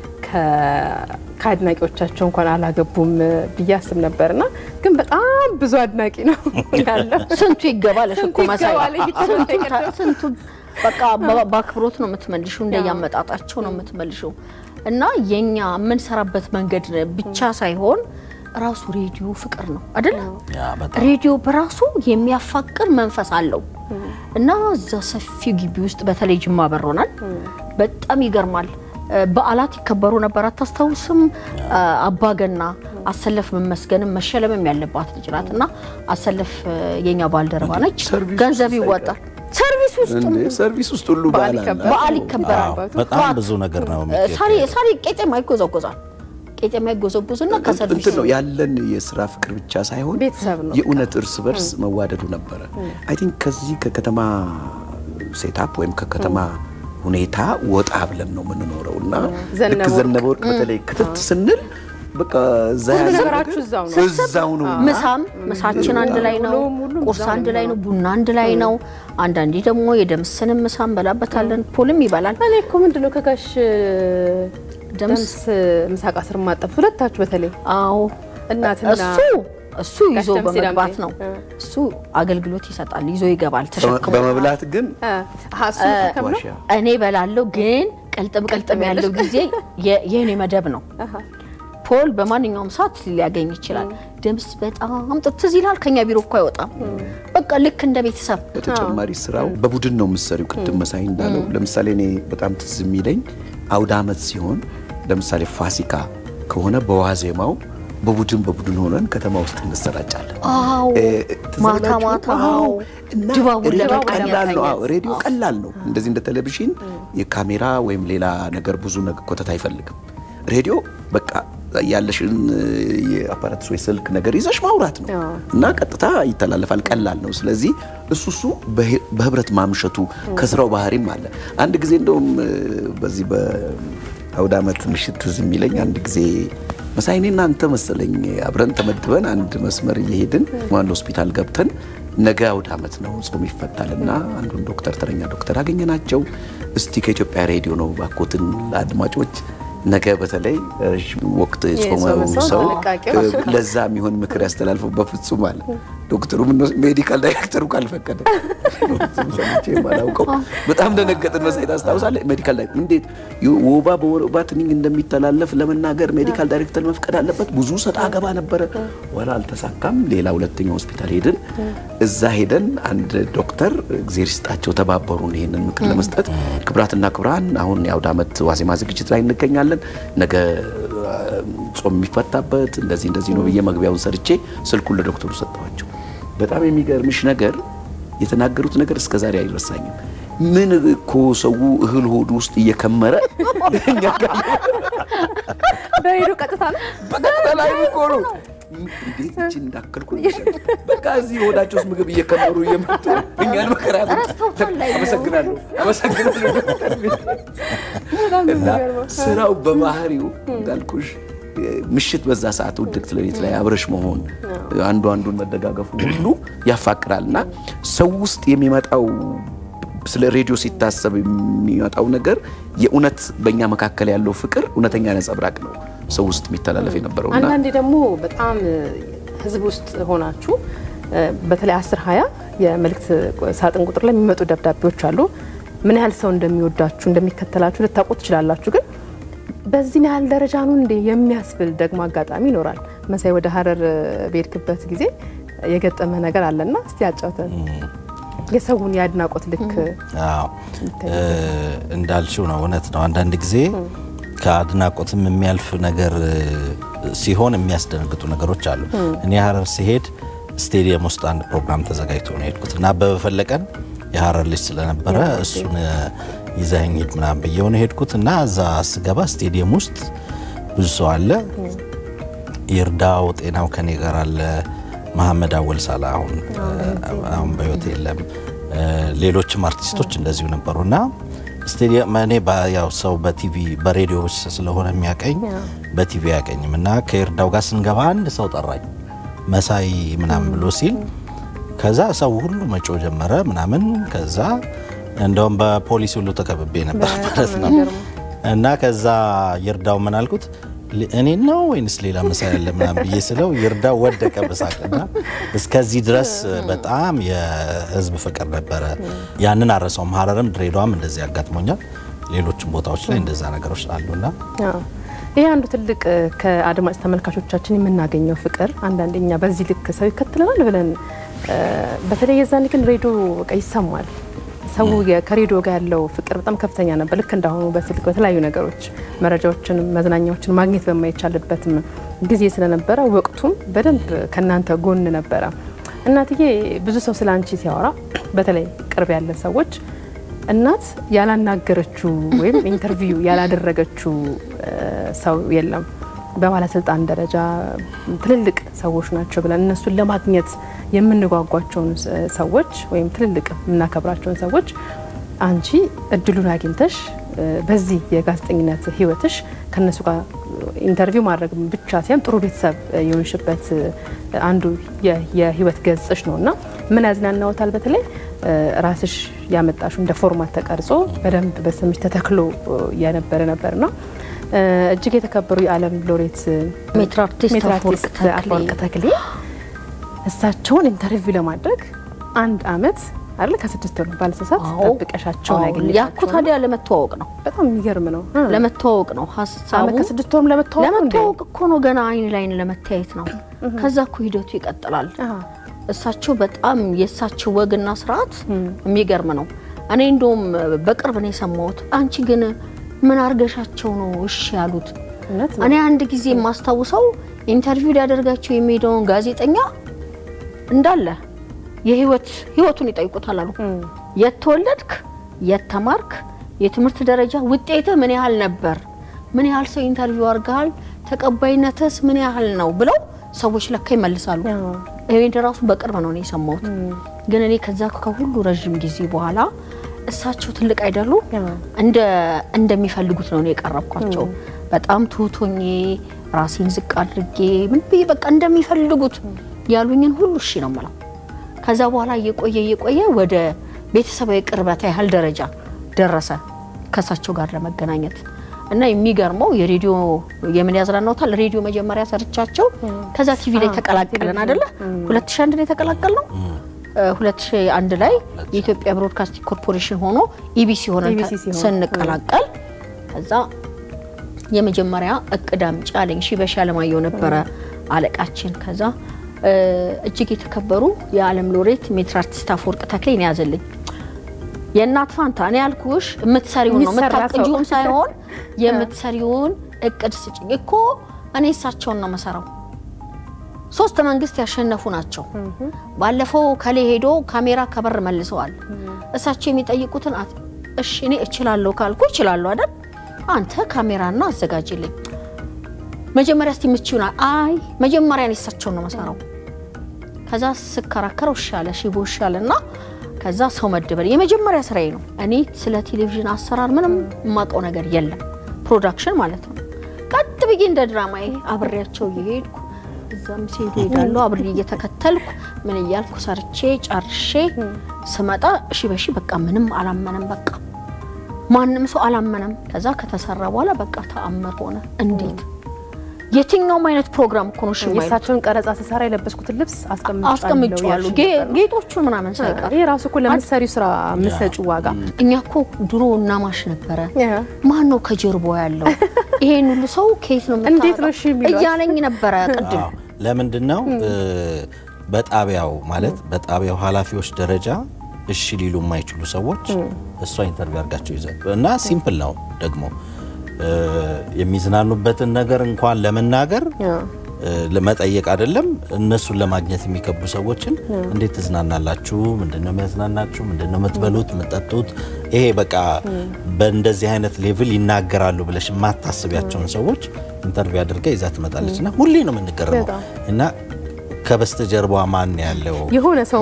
[SPEAKER 1] ከ- ከአድናቂዎቻቸው እንኳን አላገቡም ብዬ አስብ ነበርና ግን በጣም ብዙ አድናቂ ነው ያለው።
[SPEAKER 3] ስንቱ ይገባልሽ እኮ
[SPEAKER 1] ስንቱ
[SPEAKER 3] መሳይ
[SPEAKER 1] ይገባል እየተባለ
[SPEAKER 3] ስንቱ ታ-
[SPEAKER 1] ይቀጥላል።
[SPEAKER 3] ስንቱ በቃ በ- በአክብሮት ነው የምትመልሹ እንደያመጣጣቸው ነው የምትመልሹ እና የኛ የምንሰራበት መንገድ ብቻ ሳይሆን ራሱ ሬዲዮ ፍቅር ነው አይደለ
[SPEAKER 4] ያ በጣም
[SPEAKER 3] ሬዲዮ በራሱ የሚያፋቅር መንፈስ አለው እና እዛ ሰፊው ግቢ ውስጥ በተለይ ጅማ በሮናል በጣም ይገርማል እ፣ በዓላት ይከበሩ ነበር አታስታውስም እ፣ አባገና አሰለፍ መመስገንም መሸለምም ያለባት ልጅ ናት እና አሰለፍ እ፣ የኛ ባልደረባ ነች
[SPEAKER 2] ሰርቪስ
[SPEAKER 3] ገንዘብ
[SPEAKER 2] ውስጥ
[SPEAKER 3] ይወጣል ሰርቪስ ውስጥ
[SPEAKER 2] እንዴ ሰርቪስ ውስጥ ሁሉ
[SPEAKER 1] በዓል
[SPEAKER 2] በዓል አለ።
[SPEAKER 1] ይከበራል።
[SPEAKER 3] በዓል ይከበራል
[SPEAKER 4] አዎ፣ በጣም ብዙ ነገር ነው የሚገኘው።
[SPEAKER 3] ሳሪ ሳሪ ቄጤማ ይጎዘጎዛል ቄጤማ ይጎዘጎዝና ከሰርቪስ
[SPEAKER 2] እንትን ነው ያለን የስራ ፍቅር ብቻ ሳይሆን
[SPEAKER 1] ቤተሰብ ነው።
[SPEAKER 2] የእውነት እርስ በርስ መዋደዱ ነበረ። አይ ቲንክ ከዚህ ከከተማ ሴታፕ ወይም ከከተማ ሁኔታ ወጣ ብለን ነው የምንኖረው እና
[SPEAKER 1] ዘነበ
[SPEAKER 2] ልክ
[SPEAKER 1] ወርቅ።
[SPEAKER 2] ዘነበ ወርቅ በተለይ ክትት ስንል በቃ እዛ
[SPEAKER 1] ሁሉ
[SPEAKER 2] ያለ
[SPEAKER 1] ነገራችሁ
[SPEAKER 2] ነገር
[SPEAKER 1] እዛው ነው።
[SPEAKER 2] እዛው ነው።
[SPEAKER 3] ምሳም ምሳችን አንድ ላይ ነው፣
[SPEAKER 1] ሁሉም ሁሉም
[SPEAKER 3] ቁርስ
[SPEAKER 1] እዛው
[SPEAKER 3] አንድ
[SPEAKER 1] ነው
[SPEAKER 3] ላይ ነው፣ ቡና አንድ ላይ ነው። አንዳንዴ ደግሞ የደምስንም ምሳ እንበላበታለን። ፖልም ይበላል።
[SPEAKER 1] እኔ እኮ ምንድን ነው ከጋሽ
[SPEAKER 3] ደምስ
[SPEAKER 1] ደምስ ምሳቃ ስር ማጠፍ ሁለታችሁ በተለይ
[SPEAKER 3] አዎ
[SPEAKER 1] እናትና
[SPEAKER 3] እሱ እሱ ይዞ
[SPEAKER 1] ጋሽ ደምሴ
[SPEAKER 3] በመግባት
[SPEAKER 1] ዳምጤ።
[SPEAKER 3] ነው።
[SPEAKER 1] እ።
[SPEAKER 3] እሱ አገልግሎት ይሰጣል፣ ይዞ ይገባል ተሸክሞ።
[SPEAKER 2] በመብላት ግን
[SPEAKER 1] አ፣ አሀ፣ እሱ ተሸከም ነው።
[SPEAKER 2] ዋሻ
[SPEAKER 3] እኔ በላለው ግን ቅልጥም ቅልጥም ያለው ጊዜ የ- የእኔ መደብ ነው።
[SPEAKER 1] አሀ።
[SPEAKER 3] ፖል በማንኛውም ሰዓት ሊያገኝ ይችላል። ደምስ በጣም ጥ- ትዝ ይላል። ከኛ ቢሮ እኮ አይወጣም። በቃ ልክ እንደ ቤተሰብ
[SPEAKER 2] በተጨማሪ ስራው በቡድን ነው የምትሰሪው። ቅድም መሳይ እንዳለው ለምሳሌ እኔ በጣም ትዝ የሚለኝ አውደ ዓመት ሲሆን ለምሳሌ ፋሲካ ከሆነ በዋዜማው በቡድን በቡድን ሆነን ከተማ ውስጥ እንሰራጫለን።
[SPEAKER 3] አዎ
[SPEAKER 2] እ፣ ትዝ
[SPEAKER 3] ማታ
[SPEAKER 2] ይላችሁ?
[SPEAKER 3] ማታ
[SPEAKER 2] አዎ። እና
[SPEAKER 3] ድባቡን
[SPEAKER 2] ሬዲዮ
[SPEAKER 3] ለመቃኘት
[SPEAKER 2] ቀላል ነው። አዎ
[SPEAKER 3] አይነት።
[SPEAKER 2] ሬዲዮ ቀላል ነው። እንደዚህ እንደ ቴሌቪዥን የካሜራ ወይም ሌላ ነገር ብዙ ነገር ኮተት አይፈልግም። ሬዲዮ በቃ ያለሽን የአፓራትስ ወይ ስልክ ነገር ይዘሽ ማውራት ነው
[SPEAKER 1] አዎ።
[SPEAKER 2] እና ቀጥታ ይተላለፋል። ቀላል ነው። ስለዚህ እሱ እሱ በህ- በህብረት ማምሸቱ ከስራው ባህሪም አለ። አንድ ጊዜ እንደውም እ፣ በዚህ በአውደ ዓመት ምሽት ትዝ የሚለኝ አንድ ጊዜ መሳይ እኔና አንተ መሰለኝ አብረን ተመድበን አንድ መስመር እየሄድን ዋን ሆስፒታል ገብተን ነገ አውደ ዓመት ነው ጾም ይፈታልና አንዱን ዶክተር ተረኛ ዶክተር አገኘናቸው። እስቲ ከኢትዮጵያ ሬዲዮ ነው ባኮትን ለአድማጮች ነገ በተለይ ረዥም ወቅት የጾመው
[SPEAKER 1] የጾመ ሰው
[SPEAKER 2] ሰው
[SPEAKER 1] ጥንቃቄው
[SPEAKER 2] እ፣ ለዛ የሚሆን ምክር ያስተላልፈው በፍጹም አለ ዶክተሩ ምን ነው ሜዲካል ዳይሬክተሩ ካልፈቀደ በፍጹም ሰምቼ የማላውቀው በጣም ደነገጥን። መሳይ ታስታውሳለህ? ሜዲካል ዳይሬክተር እንዴት ወባ በወባ ትንኝ እንደሚተላለፍ ለመናገር ሜዲካል ዳይሬክተር መፍቀድ አለበት። ብዙ ሰጣ ገባ ነበረ። ወላ አልተሳካም። ሌላ ሁለተኛ ሆስፒታል ሄድን። እዛ ሄደን አንድ ዶክተር እግዜር ይስጣቸው ተባበሩን ይሄንን ምክር ለመስጠት። ክብራትና ክብራን አሁን የአውደ ዓመት ዋዜማ ዝግጅት ላይ እንገኛለን። ነገ ጾም የሚፈታበት እንደዚህ እንደዚህ ነው ብዬ መግቢያውን ሰርቼ ስልኩን ለዶክተሩ ሰጠኋቸው። በጣም የሚገርምሽ ነገር የተናገሩት ነገር እስከ ዛሬ አይረሳኝም። ምን እኮ ሰው እህል ሆዱ ውስጥ እየከመረ እኛ ጋር
[SPEAKER 1] በሬዲዮ ቀጥታ ነው።
[SPEAKER 2] በቀጥታ ላይ እኮ ነው። እንዴት እችን እንዳከልኩ ነው የሚሻለው። በቃ እዚህ ሆዳቸው ውስጥ ምግብ እየከመሩ እየመጡ እኛን መከራ ያመጡ።
[SPEAKER 3] ረስተውታል ላይ ነው።
[SPEAKER 2] አመሰግናለሁ አመሰግናለሁ ዶክተር እና ስራው በባህሪው እንዳልኩሽ ምሽት በዛ ሰዓት ውድቅት ሌሊት ላይ አብረሽ መሆን አንዱ አንዱን መደጋገፉ ሁሉ ያፋቅራል እና ሰው ውስጥ የሚመጣው ስለ ሬዲዮ ሲታሰብ የሚመጣው ነገር የእውነት በእኛ መካከል ያለው ፍቅር እውነተኛ ነጸብራቅ ነው ሰው ውስጥ የሚተላለፍ የነበረው እና
[SPEAKER 1] አንዳንዴ ደግሞ በጣም ህዝብ ውስጥ ሆናችሁ እ፣ በተለይ አስር ሀያ የመልእክት ሳጥን ቁጥር ላይ የሚመጡ ደብዳቤዎች አሉ። ምን ያህል ሰው እንደሚወዳችሁ እንደሚከተላችሁ ልታውቁ ትችላላችሁ። ግን በዚህን ያህል ደረጃ ነው እንዴ የሚያስብል ደግሞ አጋጣሚ ይኖራል። መሳይ ወደ ሀረር በሄድክበት ጊዜ የገጠመ ነገር አለና እስቲ ያጫውተን። የሰውን የአድናቆት ልክ
[SPEAKER 4] አዎ እ፣ እንዳልሽው ነው፣ እውነት ነው። አንዳንድ ጊዜ ከአድናቆትም የሚያልፍ ነገር እ፣ ሲሆን የሚያስደነግጡ ነገሮች አሉ። እኔ ሀረር ሲሄድ ስቴዲየም ውስጥ አንድ ፕሮግራም ተዘጋጅቶ ነው የሄድኩት እና አበበ ፈለቀን የሀረር ልጅ ስለነበረ እሱን እ፣ ይዘኸኝ ሂድ ምናምን ብየው ነው የሄድኩት እና እዛ ስገባ ስቴዲየም ውስጥ ብዙ ሰው አለ። ይርዳው ጤናው ከኔ ጋር አለ። መሐመድ አወል ሳላ አሁን አሁን በህይወት የለም። እ፣ ሌሎችም አርቲስቶች እንደዚሁ ነበሩ እና ስቴዲየም እኔ ባ- ያው ሰው በቲቪ በሬዲዮ ስለሆነ የሚያቀኝ በቲቪ አያቀኝም እና ከይርዳው ጋር ስንገባ አንድ ሰው ጠራኝ መሳይ ምናምን ብሎ ሲል ከዛ ሰው ሁሉ መጮ ጀመረ ምናምን ከዛ እንደውም በፖሊስ ሁሉ ተከብቤ ነበር ማለት ነው እና ከዛ ይርዳው ምን አልኩት ል- እኔን ነው ወይንስ ሌላ መሳይ ያለ ምናምን ብዬ ስለው ይርዳው ወደቀ በሳቅና እስከዚህ ድረስ በጣም የህዝብ ፍቅር ነበረ። ያንን አረሰውም። ሀረርም ድሬዳዋም እንደዚህ ያጋጥሞኛል። ሌሎችም ቦታዎች ላይ እንደዛ ነገሮች አሉና
[SPEAKER 1] አዎ። ይሄ አንዱ ትልቅ እ፣ ከአድማጭ ተመልካቾቻችን የምናገኘው ፍቅር አንዳንድ እኛ በዚህ ልክ ሰው ይከተለናል ብለን እ፣ በተለይ የዛን ግን ሬዲዮ በቃ ይሰማል። ሰው የ- ከሬዲዮ ጋር ያለው ፍቅር በጣም ከፍተኛ ነበር። ልክ እንዳሁኑ በስልክ በተለያዩ ነገሮች መረጃዎችን፣ መዝናኛዎችን ማግኘት በማይቻልበትም ጊዜ ስለነበረ ወቅቱም በደንብ ከእናንተ ጎን ነበረ። እናትዬ ብዙ ሰው ስለ አንቺ ሲያወራ በተለይ ቅርብ ያለ ሰዎች እናት ያላናገረችው ወይም ኢንተርቪው ያላደረገችው እ፣ ሰው የለም። በባለስልጣን ደረጃ ትልልቅ ሰዎች ናቸው ብለን እነሱን ለማግኘት የምንጓጓቸውን ስ- ሰዎች ወይም ትልልቅ የምናከብራቸውን ሰዎች አንቺ እድሉን አግኝተሽ እ፣ በዚህ የጋዜጠኝነት ህይወትሽ ከነሱ ጋር ኢንተርቪው ማድረግ ብቻ ሳይሆን ጥሩ ቤተሰብ የሆንሽበት እ፣ አንዱ የ- የህይወት ገጽሽ ነው እና ምን ያዝናናዎታል? በተለይ እ፣ ራስሽ ያመጣሹ እንደ ፎርማት ተቀርጾ በደንብ በስምሽ ተተክሎ እ፣ የነበረ ነበርና እ፣ እጅግ የተከበሩ የዓለም ሎሬት እ፣
[SPEAKER 3] ሜትር አርቲስት
[SPEAKER 1] ሜትር
[SPEAKER 3] አፈወርቅ
[SPEAKER 1] አርቲስት
[SPEAKER 3] ተክሌ።
[SPEAKER 1] አፈወርቅ ተክሌ እሳቸውን ኢንተርቪው ለማድረግ አንድ አመት አይደል ከስድስት ወር ባለሰሳት
[SPEAKER 3] አዎ።
[SPEAKER 1] ጠብቀሻቸውን
[SPEAKER 3] አዎ፣
[SPEAKER 1] ያገኘሻቸው
[SPEAKER 3] ያኩ ታዲያ ለመተዋወቅ ነው
[SPEAKER 1] በጣም የሚገርም ነው። እ።
[SPEAKER 3] ለመተዋወቅ ነው ሀሳቡ
[SPEAKER 1] አመት ከስድስት ወርም ለመተዋወቅ ነው እንዴ?
[SPEAKER 3] ለመተዋወቅ እኮ ነው ገና አይን ላይን ለመታየት ነው። ከዛ እኮ ሂደቱ ይቀጥላል።
[SPEAKER 1] አሃ።
[SPEAKER 3] እሳቸው በጣም የእሳቸው ወግና ስርዓት የሚገርም ነው። እኔ እንደውም በቅርብ ነው የሰማሁት። አንቺ ግን ምን አርገሻቸው ነው እሺ ያሉት?
[SPEAKER 1] እውነት ነው።
[SPEAKER 3] እኔ አንድ ጊዜ የማስታውሰው ኢንተርቪው ሊያደርጋቸው የሚሄደውን ጋዜጠኛ እንዳለ የህይወት ህይወቱን ይጠይቁታል አሉ። የት ተወለድክ፣ የት ተማርክ፣ የትምህርት ደረጃ ውጤትህ ምን ያህል ነበር፣ ምን ያህል ሰው ኢንተርቪው አድርገሃል፣ ተቀባይነትስ ምን ያህል ነው ብለው ሰዎች ለካ ይመልሳሉ። ይሄን ራሱ በቅርብ ነው እኔ የሰማሁት። ግን እኔ ከዛ ከሁሉ ረዥም ጊዜ በኋላ እሳቸው ትልቅ አይደሉ እንደ እንደሚፈልጉት ነው እኔ የቀረብኳቸው። በጣም ትሁቶኜ ራሴን ዝቅ አድርጌ ምን ብዬ በቃ እንደሚፈልጉት ያሉኝን ሁሉ እሺ ነው የምለው። ከዛ በኋላ እየቆየ እየቆየ ወደ ቤተሰባዊ ቅርበት ያህል ደረጃ ደረሰ ከእሳቸው ጋር ለመገናኘት እና የሚገርመው የሬዲዮ የምን ያዝናናውታል ሬዲዮ መጀመሪያ ሰርቻቸው ከዛ ቲቪ ላይ ተቀላቀለን አይደለ 2001 ላይ ተቀላቀል ነው 2001 ላይ የኢትዮጵያ ብሮድካስቲንግ ኮርፖሬሽን ሆኖ ኢቢሲ ሆነ
[SPEAKER 1] ኢቢሲ ሲሆን፣
[SPEAKER 3] ስንቀላቀል ከዛ የመጀመሪያ እቅድ አምጪ አለኝ። ሺበሺ አለማየሁ ነበረ አለቃችን። ከዛ እ እጅግ የተከበሩ የዓለም ሎሬት ሜትር አርቲስት አፈወርቅ ተክሌን ያዘልኝ። የእናት ፋንታ እኔ ያልኩሽ የምትሰሪውን ነው
[SPEAKER 1] የሚሰራ ሰው።
[SPEAKER 3] የምታቅጂውን ሳይሆን የምትሰሪውን እቅድ ስጭኝ እኮ እኔ እሳቸውን ነው መሰራው። ሶስት መንግስት ያሸነፉ ናቸው። ባለፈው ከሌ ሄዶ ካሜራ ከበር መልሰዋል። እሳቸው የሚጠይቁትን አት- እሺ እኔ እችላለሁ ካልኩ እችላለሁ አይደል? አንተ ካሜራና አዘጋጅልኝ። መጀመሪያ እስቲ የምትችይውን አ- አይ መጀመሪያ እኔ እሳቸውን ነው መሰራው። ከዛ ስከራከረው እሻለ ሺቦ እሻለና ከዛ ሰው መደበል የመጀመሪያ ስራዬ ነው። እኔ ስለ ቴሌቪዥን አሰራር ምንም የማውቀው ነገር የለም፣ ፕሮዳክሽን ማለት ነው። ቀጥ ብዬ እንደ ድራማዬ አብሬያቸው እየሄድኩ እዛም ሲሄዱ ሄዳለሁ አብሬ እየተከተልኩ ምን እያልኩ ሰርቼ ጨርሼ ስመጣ እሺ በሺ በቃ ምንም አላመነም። በቃ ማንም ሰው አላመነም። ከዛ ከተሰራ በኋላ በቃ ተአምር ሆነ። እንዴት የትኛውም አይነት ፕሮግራም እኮ ነው እሺ የማይሉት።
[SPEAKER 1] የእሳቸውን ቀረጻ ስሰራ የለበስኩትን ልብስ
[SPEAKER 3] አስቀምጫለሁ ጌ- ጌጦቹን ምናምን ሳይቀር
[SPEAKER 1] ይሄ ራሱ እኮ ለምትሰሪው ስራ የምትሰጪው ዋጋ
[SPEAKER 3] እኛ እኮ ድሮ እናማሽ ነበረ።
[SPEAKER 1] ያ።
[SPEAKER 3] ማን ነው ከጀርባ ያለው? ይሄን ሁሉ ሰው ከየት ነው
[SPEAKER 1] እንዴት ነው
[SPEAKER 3] የምታመጣው?
[SPEAKER 1] እሺ የሚሏት?
[SPEAKER 3] እያለኝ ነበረ ቅድም።
[SPEAKER 4] አዎ። ለምንድን ነው እ፣ በጣቢያው ማለት በጣቢያው ኃላፊዎች ደረጃ እሺ ሊሉ የማይችሉ ሰዎች እሷ ኢንተርቪው አድርጋቸው ይዘል እና ሲምፕል ነው ደግሞ እ፣ የሚዝናኑበትን ነገር እንኳን ለመናገር
[SPEAKER 1] ያ።
[SPEAKER 4] እ፣ ለመጠየቅ አይደለም እነሱን ለማግኘት የሚከብዱ ሰዎችን እንዴት ትዝናናላችሁ? ምንድን ነው የሚያዝናናችሁ? ምንድን ነው የምትበሉት የምትጠጡት? ይሄ በቃ በእንደዚህ አይነት ሌቭል ይናገራሉ ብለሽ የማታስቢያቸውን ሰዎች ኢንተርቪው አድርጋ ይዛ ትመጣለች እና ሁሌ ነው የምንገርመው
[SPEAKER 1] በጣም።
[SPEAKER 4] እና ከበስተጀርባ ማን ያለው
[SPEAKER 1] የሆነ ሰው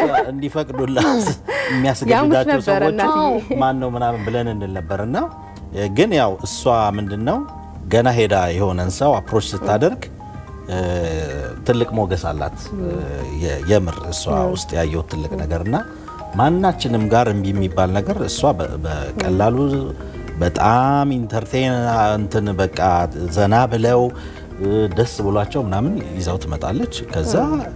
[SPEAKER 4] እንዲፈቅዱላት የሚያስገድዳቸው
[SPEAKER 1] ያሙሽ ነበረ
[SPEAKER 4] ሰዎች
[SPEAKER 1] እናትዬ።
[SPEAKER 4] ማን ነው ምናምን ብለን እንል ነበር እና ግን ያው እሷ ምንድን ነው ገና ሄዳ የሆነን ሰው አፕሮች ስታደርግ እ፣ ትልቅ ሞገስ አላት። የ- የምር እሷ ውስጥ ያየሁት ትልቅ ነገር እና ማናችንም ጋር እምቢ የሚባል ነገር እሷ በ- በቀላሉ በጣም ኢንተርቴን እንትን በቃ ዘና ብለው እ፣ ደስ ብሏቸው ምናምን ይዛው ትመጣለች። ከዛ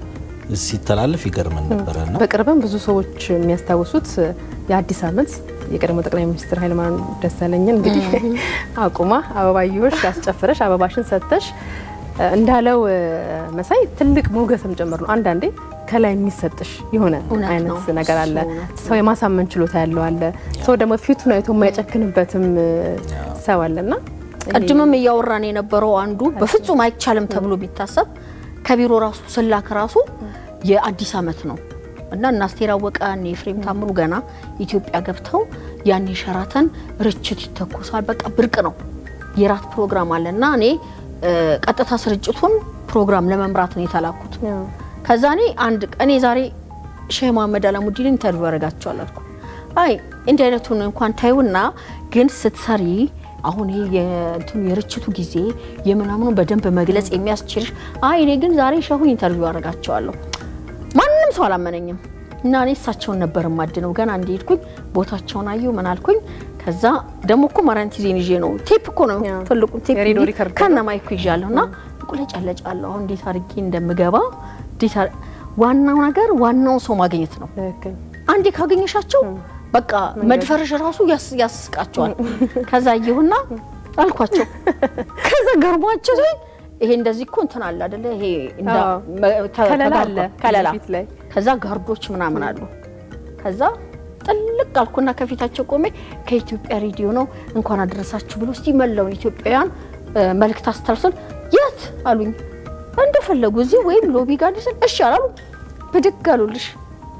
[SPEAKER 4] ሲተላለፍ ይገርመን ነበረ እና
[SPEAKER 1] በቅርብም ብዙ ሰዎች የሚያስታውሱት የአዲስ ዓመት የቀድሞ ጠቅላይ ሚኒስትር ኃይለማርያም ደሳለኝን እንግዲህ አቁማ አበባየሁሽ አስጨፍረሽ አበባሽን ሰጥተሽ እ፣ እንዳለው እ፣ መሳይ ትልቅ ሞገስም ጭምር ነው። አንዳንዴ ከላይ የሚሰጥሽ የሆነ
[SPEAKER 3] እውነት
[SPEAKER 1] አይነት
[SPEAKER 3] ነው።
[SPEAKER 1] ነገር አለ።
[SPEAKER 3] እሱ እውነት
[SPEAKER 1] ሰው የማሳመን ችሎታ ያለው አለ። ሰው ደግሞ ፊቱን አይቶ የማይጨክንበትም እ፣ ሰው አለና
[SPEAKER 3] ቅድምም እያወራን የነበረው አንዱ በፍጹም አይቻልም ተብሎ ቢታሰብ ከቢሮ ራሱ ስላክ ራሱ የአዲስ ዓመት ነው እና እና አስቴር አወቀ እነ ኤፍሬም ታምሩ ገና ኢትዮጵያ ገብተው ያኔ ሸራተን ርችት ይተኮሳል። በቃ ብርቅ ነው። የራት ፕሮግራም አለ እና እኔ እ፣ ቀጥታ ስርጭቱን ፕሮግራም ለመምራት ነው የተላኩት።
[SPEAKER 1] ያው
[SPEAKER 3] ከዛ እኔ አንድ እኔ ዛሬ ሼህ መሀመድ አላሙዲን ኢንተርቪው አደርጋቸዋል አልኩ። አይ እንዲህ አይነቱን እንኳን ታዩና ግን ስትሰሪ አሁን ይሄ የእንትኑ የርችቱ ጊዜ የምናምኑ በደንብ መግለጽ የሚያስችልሽ አይ እኔ ግን ዛሬ ሼሁን ኢንተርቪው አደርጋቸዋለሁ። ማንም ሰው አላመነኝም እና እኔ እሳቸውን ነበር ማድነው። ገና እንደሄድኩኝ ቦታቸውን አየሁ ምን አልኩኝ። ከዛ ደግሞ እኮ ማራንቲዜን ይዤ ነው ቴፕ እኮ ነው
[SPEAKER 1] ያው
[SPEAKER 3] ትልቁን ቴፕ
[SPEAKER 1] የሬዲዮ
[SPEAKER 3] ይዤ
[SPEAKER 1] ሪከርድ
[SPEAKER 3] ከነ ማይኩ ይዣለሁ እና ቁለጨለጫለሁ። አሁን እንዴት አድርጌ እንደምገባ እንዴት አር- ዋናው ነገር ዋናው ሰው ማግኘት ነው።
[SPEAKER 1] ትክክል።
[SPEAKER 3] አንዴ ካገኘሻቸው በቃ መድፈርሽ ራሱ ያስ- ያስቃቸዋል። ከዛ አየሁና አልኳቸው። ከዛ ገርሟቸው ሲሆን ይሄ እንደዚህ እኮ እንትን አለ አይደለ? ይሄ እንዳ
[SPEAKER 1] አዎ።
[SPEAKER 3] መ- ተ-
[SPEAKER 1] ከለላ
[SPEAKER 3] ተጋርዷል።
[SPEAKER 1] አለ
[SPEAKER 3] ከለላ
[SPEAKER 1] ፊት ላይ
[SPEAKER 3] ከዛ ጋርዶች ምናምን አሉ። ከዛ ጥልቅ አልኩና ከፊታቸው ቆሜ ከኢትዮጵያ ሬዲዮ ነው እንኳን አደረሳችሁ ብሎ እስቲ መላውን ኢትዮጵያውያን እ፣ መልእክት አስተላልፈን የት አሉኝ። እንደፈለጉ እዚህ ወይም ሎቢ ጋር ሊስል እሺ አላሉ። ብድግ አሉልሽ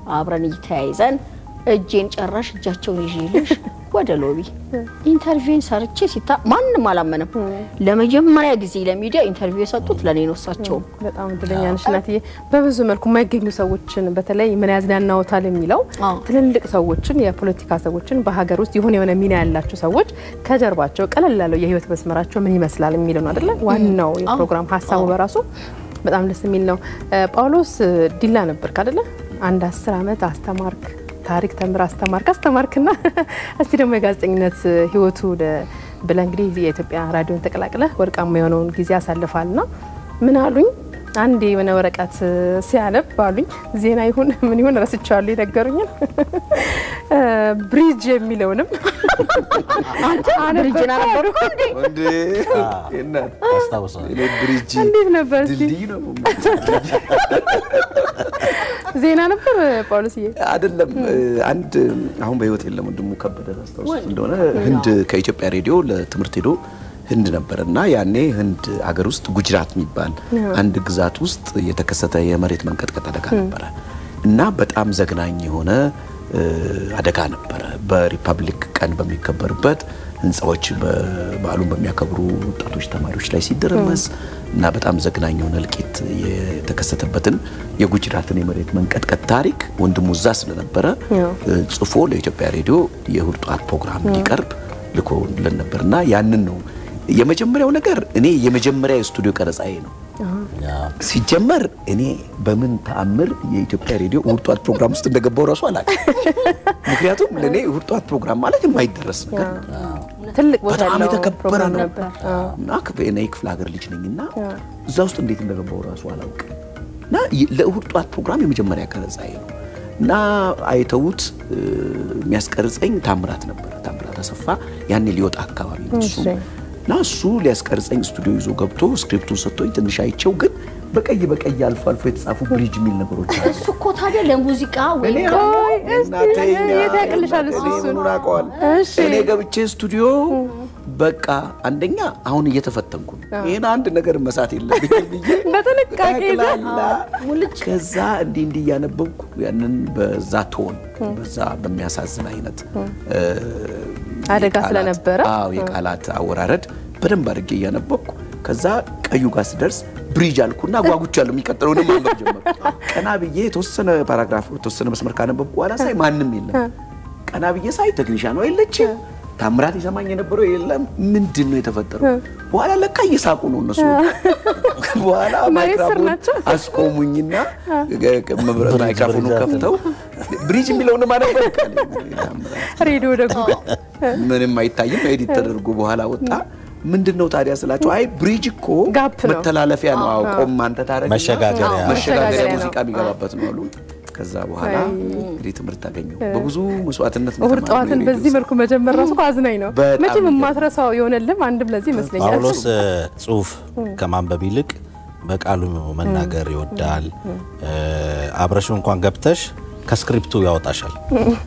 [SPEAKER 3] አብረን እየተያይዘን እጄን ጨራሽ እጃቸውን ይዤልሽ ወደ ሎቢ ኢንተርቪውን ሰርቼ ሲታ ማንም አላመነም። ለመጀመሪያ ጊዜ ለሚዲያ ኢንተርቪው የሰጡት ለኔ ነው። እሳቸውም
[SPEAKER 1] በጣም እድለኛ ነሽ እናትዬ። በብዙ መልኩ የማይገኙ ሰዎችን በተለይ ምን ያዝናናዎታል የሚለው
[SPEAKER 3] አዎ።
[SPEAKER 1] ትልልቅ ሰዎችን የፖለቲካ ሰዎችን በሀገር ውስጥ የሆነ የሆነ ሚና ያላቸው ሰዎች ከጀርባቸው ቀለል ያለው የህይወት መስመራቸው ምን ይመስላል የሚለው ነው አይደለ? ዋናው የፕሮግራም ሀሳቡ በራሱ በጣም ደስ የሚል ነው። እ፣ ጳውሎስ ዲላ ነበርክ አይደለ? አንድ አስር አመት አስተማርክ፣ ታሪክ ተምር አስተማርክ አስተማርክና እስቲ ደግሞ የጋዜጠኝነት ህይወቱ ብለ እንግዲህ የኢትዮጵያ ራዲዮን ተቀላቅለ ወርቃማ የሆነውን ጊዜ አሳልፋልና ምን አሉኝ አንድ የሆነ ወረቀት ሲያነብ አሉኝ ዜና ይሁን ምን ይሁን ረስቻለሁ የነገሩኝን ብሪጅ የሚለውንም
[SPEAKER 3] አንተ ብሪጅን አነበርኩ እንዴ?
[SPEAKER 2] እንዴ እናት
[SPEAKER 4] አስታውሰዋል።
[SPEAKER 2] እኔ ብሪጅ
[SPEAKER 1] እንዴት ነበር እስቲ
[SPEAKER 2] ድልድይ ነው
[SPEAKER 1] ዜና ነበር ጳውሎስዬ
[SPEAKER 2] አይደለም። አንድ አሁን በህይወት የለም ወንድሙ ከበደ ታስታውሱት እንደሆነ ህንድ ከኢትዮጵያ ሬዲዮ ለትምህርት ሄዶ ህንድ ነበር እና ያኔ ህንድ አገር ውስጥ ጉጅራት የሚባል አንድ ግዛት ውስጥ የተከሰተ የመሬት መንቀጥቀጥ አደጋ ነበረ እና በጣም ዘግናኝ የሆነ እ፣ አደጋ ነበረ። በሪፐብሊክ ቀን በሚከበርበት ህንፃዎች በዓሉን በሚያከብሩ ወጣቶች፣ ተማሪዎች ላይ ሲደረመስ እና በጣም ዘግናኝ የሆነ እልቂት የተከሰተበትን የጉጅራትን የመሬት መንቀጥቀጥ ታሪክ ወንድሙ እዛ ስለነበረ
[SPEAKER 1] ያው።
[SPEAKER 2] እ፣ ጽፎ ለኢትዮጵያ ሬዲዮ የእሁድ ጠዋት ፕሮግራም እንዲቀርብ ልኮልን ነበርና ያንን ነው የመጀመሪያው ነገር። እኔ የመጀመሪያ የስቱዲዮ ቀረጻዬ ነው። ሲጀመር እኔ በምን ተአምር የኢትዮጵያ ሬዲዮ እሁድ ጠዋት ፕሮግራም ውስጥ እንደገባው እራሱ አላውቅም። ምክንያቱም ለእኔ እሁድ ጠዋት ፕሮግራም ማለት የማይደረስ ነገር ነው።
[SPEAKER 1] ትልቅ ቦታ
[SPEAKER 2] በጣም
[SPEAKER 1] ያለው
[SPEAKER 2] የተከበረ
[SPEAKER 1] ፕሮግራም
[SPEAKER 2] ነው
[SPEAKER 1] ነበር።
[SPEAKER 2] እና ክፍ- እኔ ክፍለ ሀገር ልጅ ነኝ እና እዛ ውስጥ እንዴት እንደገባው እራሱ አላውቅም። እና ይ- ለእሁድ ጠዋት ፕሮግራም የመጀመሪያ ቀረጻዬ ነው እና አይተውት እ፣ የሚያስቀርጸኝ ታምራት ነበር። ታምራት አሰፋ ያኔ ሊወጣ አካባቢ ነው እሱ
[SPEAKER 1] እሺ።
[SPEAKER 2] እና እሱ ሊያስቀርጸኝ ስቱዲዮ ይዞ ገብቶ ስክሪፕቱን ሰጥቶኝ ትንሽ አይቼው ግን በቀይ በቀይ አልፎ አልፎ የተጻፉ ብሪጅ የሚል ነገሮች አሉ።
[SPEAKER 3] እሱ እኮ ታዲያ ለሙዚቃ ወይ
[SPEAKER 2] እኔ
[SPEAKER 1] ቆይ እስቲ
[SPEAKER 2] እናቴኛ
[SPEAKER 1] የት ያቅልሻል እሱ
[SPEAKER 2] እኔ
[SPEAKER 1] እሱን?
[SPEAKER 2] ምኑን አውቀዋል?
[SPEAKER 1] እሺ።
[SPEAKER 2] እኔ ገብቼ ስቱዲዮ በቃ አንደኛ አሁን እየተፈተንኩ ነው። ይህን አንድ ነገር መሳት የለብኝም ብዬ
[SPEAKER 1] በጥንቃቄ ይዘህ?
[SPEAKER 2] ጠቅላላ ከዛ እንዲህ እንዲህ እያነበብኩ ያንን በዛ ቶን በዛ በሚያሳዝን አይነት እ፣
[SPEAKER 1] አደጋ
[SPEAKER 2] የቃላት-
[SPEAKER 1] ስለነበረ?
[SPEAKER 2] አዎ የቃላት አወራረድ በደንብ አድርጌ እያነበብኩ ከዛ ቀዩ ጋር ስደርስ ብሪጅ አልኩና ጓጉቻለሁ። የሚቀጥለውንም ማንበብ ጀመርኩ። ቀና ብዬ የተወሰነ ፓራግራፍ የተወሰነ መስመር ካነበብኩ በኋላ ሳይ ማንም የለም። ቀና ብዬ ሳይ ተክሊሻ ነው የለችም። ታምራት ይሰማኝ የነበረው የለም። ምንድን ነው የተፈጠረው? በኋላ ለካ እየሳቁ ነው እነሱ። በኋላ
[SPEAKER 1] መሬት ስር
[SPEAKER 2] ማይክራፎን
[SPEAKER 1] ናቸው።
[SPEAKER 2] አስቆሙኝና ማይክራፎኑ ከፍተው ብሪጅ የሚለውን ማነበብ
[SPEAKER 1] ሬዲዮ ደግሞ
[SPEAKER 2] ምንም አይታይም። ኤዲት ተደርጎ በኋላ ወጣ። ምንድን ነው ታዲያ ስላቸው፣ አይ ብሪጅ እኮ
[SPEAKER 1] ጋፕ ነው።
[SPEAKER 2] መተላለፊያ ነው። አዎ ቆም አንተ ታረግ
[SPEAKER 4] መሸጋገሪያ።
[SPEAKER 2] መሸጋገሪያ
[SPEAKER 1] መሸጋገሪያ ነው።
[SPEAKER 2] ሙዚቃ የሚገባበት ነው አሉ። ከዛ በኋላ
[SPEAKER 1] አይ።
[SPEAKER 2] እንግዲህ ትምህርት አገኘው። በብዙ መስዋዕትነት ነው
[SPEAKER 1] እሁድ
[SPEAKER 2] የተማርነው
[SPEAKER 1] ጠዋትን
[SPEAKER 2] የሬዲዮ
[SPEAKER 1] በዚህ
[SPEAKER 2] ስራ።
[SPEAKER 1] መልኩ መጀመር ራሱ እኮ አዝናኝ ነው።
[SPEAKER 2] በጣም
[SPEAKER 1] መቼም
[SPEAKER 2] ይገርም።
[SPEAKER 1] የማትረሳው የሆነልም አንድም ለዚህ ይመስለኛል።
[SPEAKER 4] ጳውሎስ እ፣ ጽሁፍ ከማንበብ ይልቅ በቃሉ መናገር ይወዳል። እ፣ አብረሹ እንኳን ገብተሽ ከስክሪፕቱ ያወጣሻል።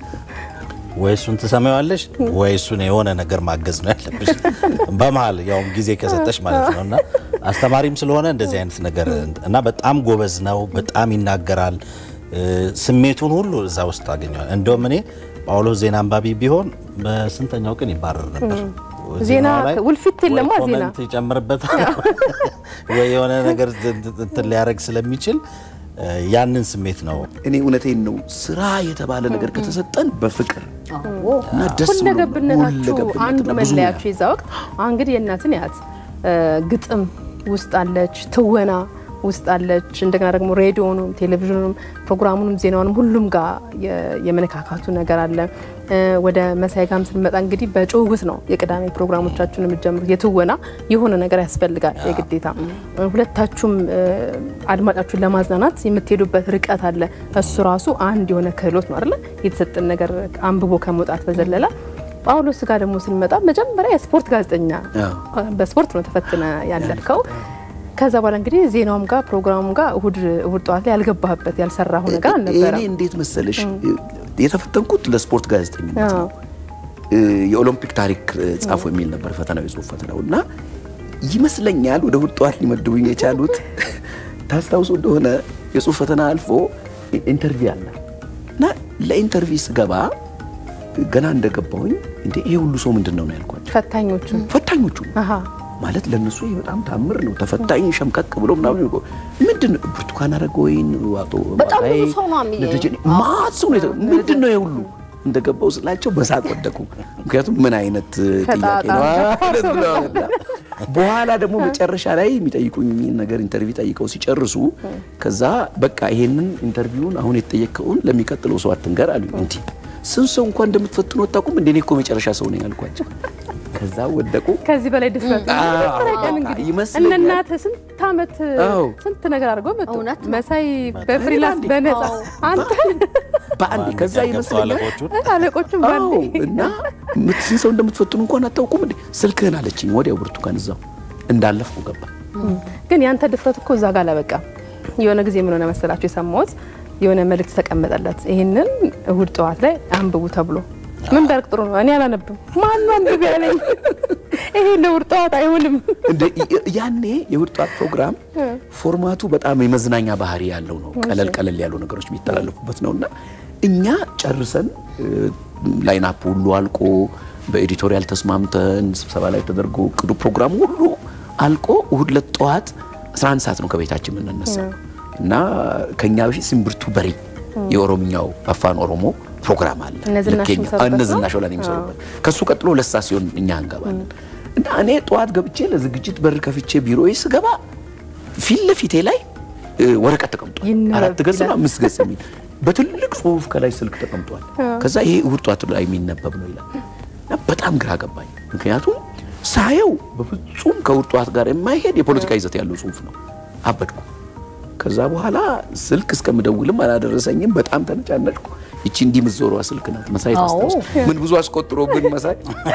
[SPEAKER 4] ወይ እሱን ትሰማዋለሽ ወይ እሱን የሆነ ነገር ማገዝ ነው ያለብሽ፣ በመሀል ያውም ጊዜ ከሰጠሽ ማለት ነው። እና አስተማሪም ስለሆነ እንደዚህ አይነት ነገር እና በጣም ጎበዝ ነው። በጣም ይናገራል። እ፣ ስሜቱን ሁሉ እዛ ውስጥ ታገኘዋል። እንደውም እኔ ጳውሎስ ዜና አንባቢ ቢሆን በስንተኛው ቀን ይባረር ነበር።
[SPEAKER 1] ዜና
[SPEAKER 4] ዜናው ላይ
[SPEAKER 1] ውልፊት የለማ
[SPEAKER 4] ወይ
[SPEAKER 1] ዜና
[SPEAKER 4] ኮመንት ይጨምርበታል ወይ የሆነ ነገር እንትን ሊያደርግ ስለሚችል እ፣ ያንን ስሜት ነው
[SPEAKER 2] እኔ እውነቴን ነው። ስራ የተባለ ነገር ከተሰጠን በፍቅር እና ደስ ብሎ
[SPEAKER 1] ሁለገብነታችሁ
[SPEAKER 2] ሁለገብነት
[SPEAKER 1] አንዱ
[SPEAKER 2] እና ብዙ
[SPEAKER 1] መለያችሁ የዛ ወቅት አሁን እንግዲህ የእናትን ያት ግጥም ውስጥ አለች፣ ትወና ውስጥ አለች። እንደገና ደግሞ ሬዲዮኑም ቴሌቪዥኑም ፕሮግራሙንም ዜናውንም ሁሉም ጋር የ- የመነካካቱ ነገር አለ። እ፣ ወደ መሳይ ጋም ስንመጣ እንግዲህ በጭውውት ነው የቅዳሜ ፕሮግራሞቻችሁን የምትጀምሩት። የትወና የሆነ ነገር ያስፈልጋል የግዴታ። ሁለታችሁም እ፣ አድማጫችሁን ለማዝናናት የምትሄዱበት ርቀት አለ። እሱ ራሱ አንድ የሆነ ክህሎት ነው አይደለ? የተሰጠን ነገር አንብቦ ከመውጣት በዘለለ ጳውሎስ ጋር ደግሞ ስንመጣ መጀመሪያ የስፖርት ጋዜጠኛ
[SPEAKER 2] አዎ።
[SPEAKER 1] በስፖርት ነው ተፈትነ ያለፍከው። ከዛ በኋላ እንግዲህ ዜናውም ጋር ፕሮግራሙም ጋር እሁድ እሁድ ጠዋት ላይ ያልገባህበት ያልሰራሁ ነገር
[SPEAKER 2] እኔ
[SPEAKER 1] አልነበረም።
[SPEAKER 2] እንዴት መሰለሽ የተፈተንኩት ለስፖርት ጋዜጠኝነት
[SPEAKER 1] አዎ።
[SPEAKER 2] ነው። እ፣ የኦሎምፒክ ታሪክ እ፣ ጻፉ የሚል ነበር ፈተናው፣ የጽሁፍ ፈተናው እና ይመስለኛል ወደ እሁድ ጠዋት ሊመድቡኝ የቻሉት ታስታውሱ እንደሆነ የጽሁፍ ፈተና አልፎ ኢ- ኢንተርቪው አለ እና ለኢንተርቪው ስገባ ገና እንደገባሁኝ እንዴ ይሄ ሁሉ ሰው ምንድን ነው ነው ያልኳቸው።
[SPEAKER 1] ፈታኞቹ
[SPEAKER 2] ፈታኞቹ
[SPEAKER 1] አሃ
[SPEAKER 2] ማለት ለነሱ ይሄ በጣም ታምር ነው። ተፈታኝ ሸምቀቅ ብሎ ምናምን ይቆ ምንድን ነው ብርቱካን አረጋወይን አቶ
[SPEAKER 3] በጣም ብዙ
[SPEAKER 2] ባባይ፣
[SPEAKER 3] ሰው ነው የሚ-
[SPEAKER 2] ልደጀኔ ማት ሰው ነው። የተ- ምንድን ነው ይሄ ሁሉ እንደገባው ስላቸው በሳቅ ወደቁ። ምክንያቱም ምን አይነት ጥያቄ ነው አይነት ነው። በኋላ ደግሞ መጨረሻ ላይ የሚጠይቁኝ ነገር ኢንተርቪው ጠይቀው ሲጨርሱ ከዛ በቃ ይሄንን ኢንተርቪውን አሁን የተጠየቀውን ለሚቀጥለው ሰው አትንገር አሉኝ። እንዲህ ስንት ሰው እንኳን እንደምትፈትኑ አታውቁም እንደ እኔ እኮ መጨረሻ ሰው ነኝ አልኳቸው። ከዛ ወደቁ።
[SPEAKER 1] ከዚህ በላይ ድፍረት
[SPEAKER 2] አዎ፣
[SPEAKER 1] መጀመሪያ ቀን
[SPEAKER 2] በቃ
[SPEAKER 1] እንግዲህ
[SPEAKER 2] ይመስለኛል።
[SPEAKER 1] እነ እናትህ ስንት ዓመት
[SPEAKER 2] አዎ።
[SPEAKER 1] ስንት ነገር አድርገው መጡ።
[SPEAKER 3] እውነት ነው።
[SPEAKER 1] መሳይ በፍሪላንስ
[SPEAKER 2] አንዴ።
[SPEAKER 1] በነፃ
[SPEAKER 3] አዎ።
[SPEAKER 1] አንተ
[SPEAKER 2] በአንዴ ከዛ
[SPEAKER 4] ገብተው
[SPEAKER 2] ይመስለኛል
[SPEAKER 4] አለቆቹን
[SPEAKER 1] አለቆቹም
[SPEAKER 2] አዎ
[SPEAKER 1] ባንዴ
[SPEAKER 2] እና ስንት ሰው እንደምትፈትኑ እንኳን አታውቁም እንዴ? ስልክህን አለችኝ። ወዲያው ብርቱካን እዛው እንዳለፍኩ ገባ።
[SPEAKER 1] ግን ያንተ ድፍረት እኮ እዛ ጋር አላበቃም። የሆነ ጊዜ ምን ሆነ መሰላችሁ የሰማሁት የሆነ መልእክት ተቀመጠለት። ይህንን እሁድ ጠዋት ላይ አንብቡ ተብሎ ምን ቢያርቅ ጥሩ ነው? እኔ አላነብም። ማነው አንብብ ያለኝ? ይሄ ለእሁድ ጠዋት አይሆንም።
[SPEAKER 2] እንደ ያኔ የእሁድ ጠዋት ፕሮግራም ፎርማቱ በጣም የመዝናኛ ባህሪ ያለው ነው። ቀለል ቀለል ያሉ ነገሮች የሚተላለፉበት ነውና እኛ ጨርሰን ላይናፕ ሁሉ አልቆ በኤዲቶሪያል ተስማምተን ስብሰባ ላይ ተደርጎ ቅዱ ፕሮግራም ሁሉ አልቆ እሁድ ዕለት ጠዋት 11 ሰዓት ነው ከቤታችን የምንነሳው እና ከኛ በፊት ስንብርቱ በሬ የኦሮምኛው አፋን ኦሮሞ ፕሮግራም አለ።
[SPEAKER 1] እነ ዝናሽ
[SPEAKER 2] ልክ የኛ-
[SPEAKER 1] የሚሰሩበት
[SPEAKER 2] እነ
[SPEAKER 1] ነው?
[SPEAKER 2] ዝናሽ ወላን የሚሰሩበት ከሱ ቀጥሎ ለሳ ሲሆን እኛ እንገባለን እና እኔ ጠዋት ገብቼ ለዝግጅት በር ከፍቼ ቢሮዬ ስገባ ፊት ለፊቴ ላይ እ, ወረቀት ተቀምጧል።
[SPEAKER 1] ይነበብ
[SPEAKER 2] አራት ገጽ ነው
[SPEAKER 1] ይላል።
[SPEAKER 2] አምስት ገጽ የሚል በትልቅ ጽሁፍ ከላይ ስልክ ተቀምጧል። ከዛ ይሄ እሁድ ጠዋት ላይ የሚነበብ ነው ይላል እና በጣም ግራ ገባኝ። ምክንያቱም ሳየው በፍጹም ከእሁድ ጠዋት ጋር የማይሄድ የፖለቲካ ይዘት ያለው ጽሁፍ ነው። አበድኩ። ከዛ በኋላ ስልክ እስከምደውልም አላደረሰኝም። በጣም ተነጫነጭኩ። ይቺ እንዲህ የምትዞረዋ ስልክ ናት። መሳይ
[SPEAKER 3] አዎ።
[SPEAKER 2] ታስታውስ ምን ብዙ አስቆጥሮብን መሳይ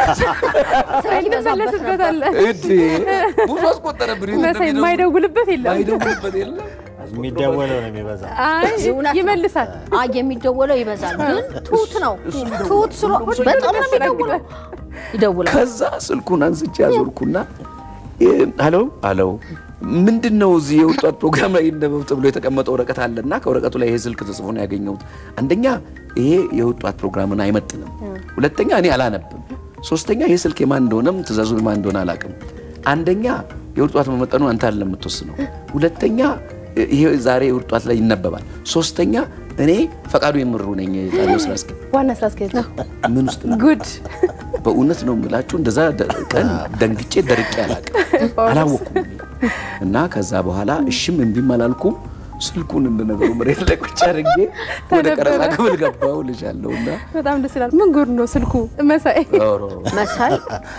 [SPEAKER 3] ስራ ይበዛበት ነበር።
[SPEAKER 1] ትመለስበታለህ።
[SPEAKER 2] እድ ብዙ አስቆጠረብን።
[SPEAKER 1] መሳይ የማይደውልበት የለም።
[SPEAKER 2] ማይደውልበት የለም።
[SPEAKER 4] የሚደወለው ነው የሚበዛ።
[SPEAKER 1] አይ
[SPEAKER 3] እውነት ነው።
[SPEAKER 1] ይመልሳል።
[SPEAKER 3] አይ የሚደወለው ይበዛል፣ ግን ትሁት ነው። ትሁት ስለ በጣም ነው የሚደውለው። ይደውላል።
[SPEAKER 2] ከዛ ስልኩን አንስቼ ያዞርኩና ሄሎ ሄሎ ምንድን ነው እዚህ የወጣት ፕሮግራም ላይ ይነበብ ተብሎ የተቀመጠ ወረቀት አለና ከወረቀቱ ላይ ይሄ ስልክ ተጽፎ ነው ያገኘሁት። አንደኛ ይሄ የወጣት ፕሮግራምን አይመጥንም፣ ሁለተኛ እኔ አላነብም፣ ሶስተኛ ይሄ ስልክ የማን እንደሆነም ትእዛዙ የማን እንደሆነ አላውቅም። አንደኛ የወጣት መመጠኑ አንተ አይደለም የምትወስነው፣ ሁለተኛ ይሄ ዛሬ የወጣት ላይ ይነበባል፣ ሶስተኛ እኔ ፈቃዱ የምሩ ነኝ ጣቢያው ስራ አስኪያጅ
[SPEAKER 1] ዋና ስራ አስኪያጅ
[SPEAKER 2] ምን ውስጥ ነው
[SPEAKER 1] ጉድ
[SPEAKER 2] በእውነት ነው የምላችሁ። እንደዛ ደ- ቀን ደንግጬ ደርቄ አላውቅም፣ አላወኩም እና ከዛ በኋላ እሽም እምቢም አላልኩም። ስልኩን እንደነገሩ መሬት ላይ ቁጭ አድርጌ ወደ ቀረጻ ክፍል ገባሁ ልሻለሁ እና
[SPEAKER 1] በጣም ደስ ይላል። ምን ጉድ ነው ስልኩ መሳይ
[SPEAKER 2] ኧረ፣
[SPEAKER 3] መሳይ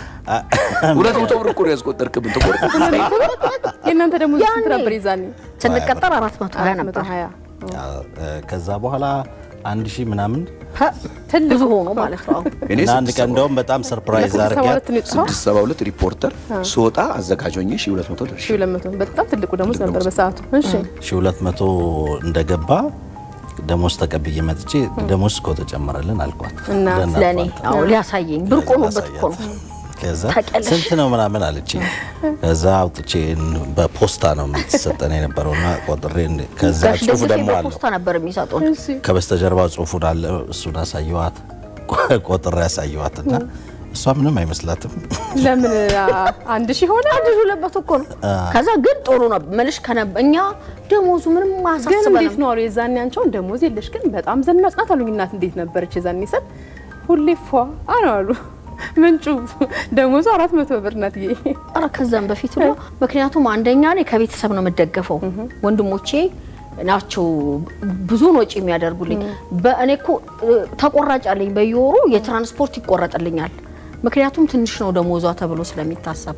[SPEAKER 2] ሁለት መቶ ብር እኮ ነው ያስቆጠርክብን። ተቆርጥ
[SPEAKER 1] የእናንተ ደግሞ ስንት
[SPEAKER 3] ያኔ
[SPEAKER 1] ነበር ይዛኔ?
[SPEAKER 3] ስንቀጠር አራት መቶ ሀያ ነበር።
[SPEAKER 1] 120
[SPEAKER 4] ከዛ በኋላ አንድ ሺህ ምናምን
[SPEAKER 3] ፐ- ብዙ ሆኖ ማለት ነው።
[SPEAKER 2] እኔ
[SPEAKER 4] እና አንድ
[SPEAKER 2] ስድስት
[SPEAKER 4] ቀን
[SPEAKER 2] ሰባ-
[SPEAKER 4] እንደውም በጣም ሰርፕራይዝ
[SPEAKER 1] ሁለት
[SPEAKER 4] አድርጊያት
[SPEAKER 1] ሰባ ሁለት ነው የወጣው?
[SPEAKER 2] ስድስት ሰባ ሁለት ሪፖርተር ስወጣ አዘጋጅ ሆኜ ሺህ ሁለት መቶ ደርሼ
[SPEAKER 1] 1200 በጣም ትልቁ ደሞዝ ነበር በሰዓቱ። እሺ
[SPEAKER 4] ሺህ ሁለት መቶ እንደገባ ደሞዝ ተቀብዬ መጥቼ ደሞዝ እኮ ተጨመረልን አልኳት።
[SPEAKER 1] እና
[SPEAKER 4] ለእናቷ
[SPEAKER 3] ለእኔ
[SPEAKER 4] እንትን
[SPEAKER 3] አዎ ሊያሳየኝ ብርቅ ሆኖበት እኮ ነው።
[SPEAKER 4] ከዛ
[SPEAKER 3] ታውቂያለሽ።
[SPEAKER 4] ስንት ነው ምናምን አለችኝ። ከዛ አውጥቼ በፖስታ ነው የምትሰጠን የነበረውና ቆጥሬ እንደ- ከዛ
[SPEAKER 3] ጋሽ
[SPEAKER 4] ጽሁፍ
[SPEAKER 3] ደግፌ
[SPEAKER 4] ደግሞ አለው
[SPEAKER 3] በፖስታ ነበር የሚሰጡን።
[SPEAKER 1] እሺ
[SPEAKER 4] ከበስተጀርባ ጽሁፉን አለ እሱን አሳየዋት ቆጥሬ ያሳየዋት እና እሷ ምንም አይመስላትም።
[SPEAKER 1] ለምን አ- አንድ ሺህ ሆነ?
[SPEAKER 3] አንድ ሺህ ሁለት መቶ እኮ ነው። ከዛ ግን ጥሩ ነው መልሽ ከነበ እኛ ደሞዙ ምንም
[SPEAKER 1] ግን እንዴት
[SPEAKER 3] አያሳስበንም።
[SPEAKER 1] ነው አሉ የዛኔ አንቻውን ደሞዝ የለሽ ግን በጣም ዘናጭ ናት አሉኝ። እናት እንዴት ነበረች የዛኔ ስል ሁሌ ፏ አሉ አሉ ምንጩ ደሞዙ አራት መቶ ብር ናት። ይሄ
[SPEAKER 3] ኧረ ከዛም በፊት ነው። ምክንያቱም አንደኛ እኔ ከቤተሰብ ነው የምደገፈው። ወንድሞቼ ናቸው ብዙውን ወጪ የሚያደርጉልኝ። በእኔ እኮ እ፣ ተቆራጭ አለኝ በየወሩ የትራንስፖርት ይቆረጥልኛል። ምክንያቱም ትንሽ ነው ደሞዟ ተብሎ ስለሚታሰብ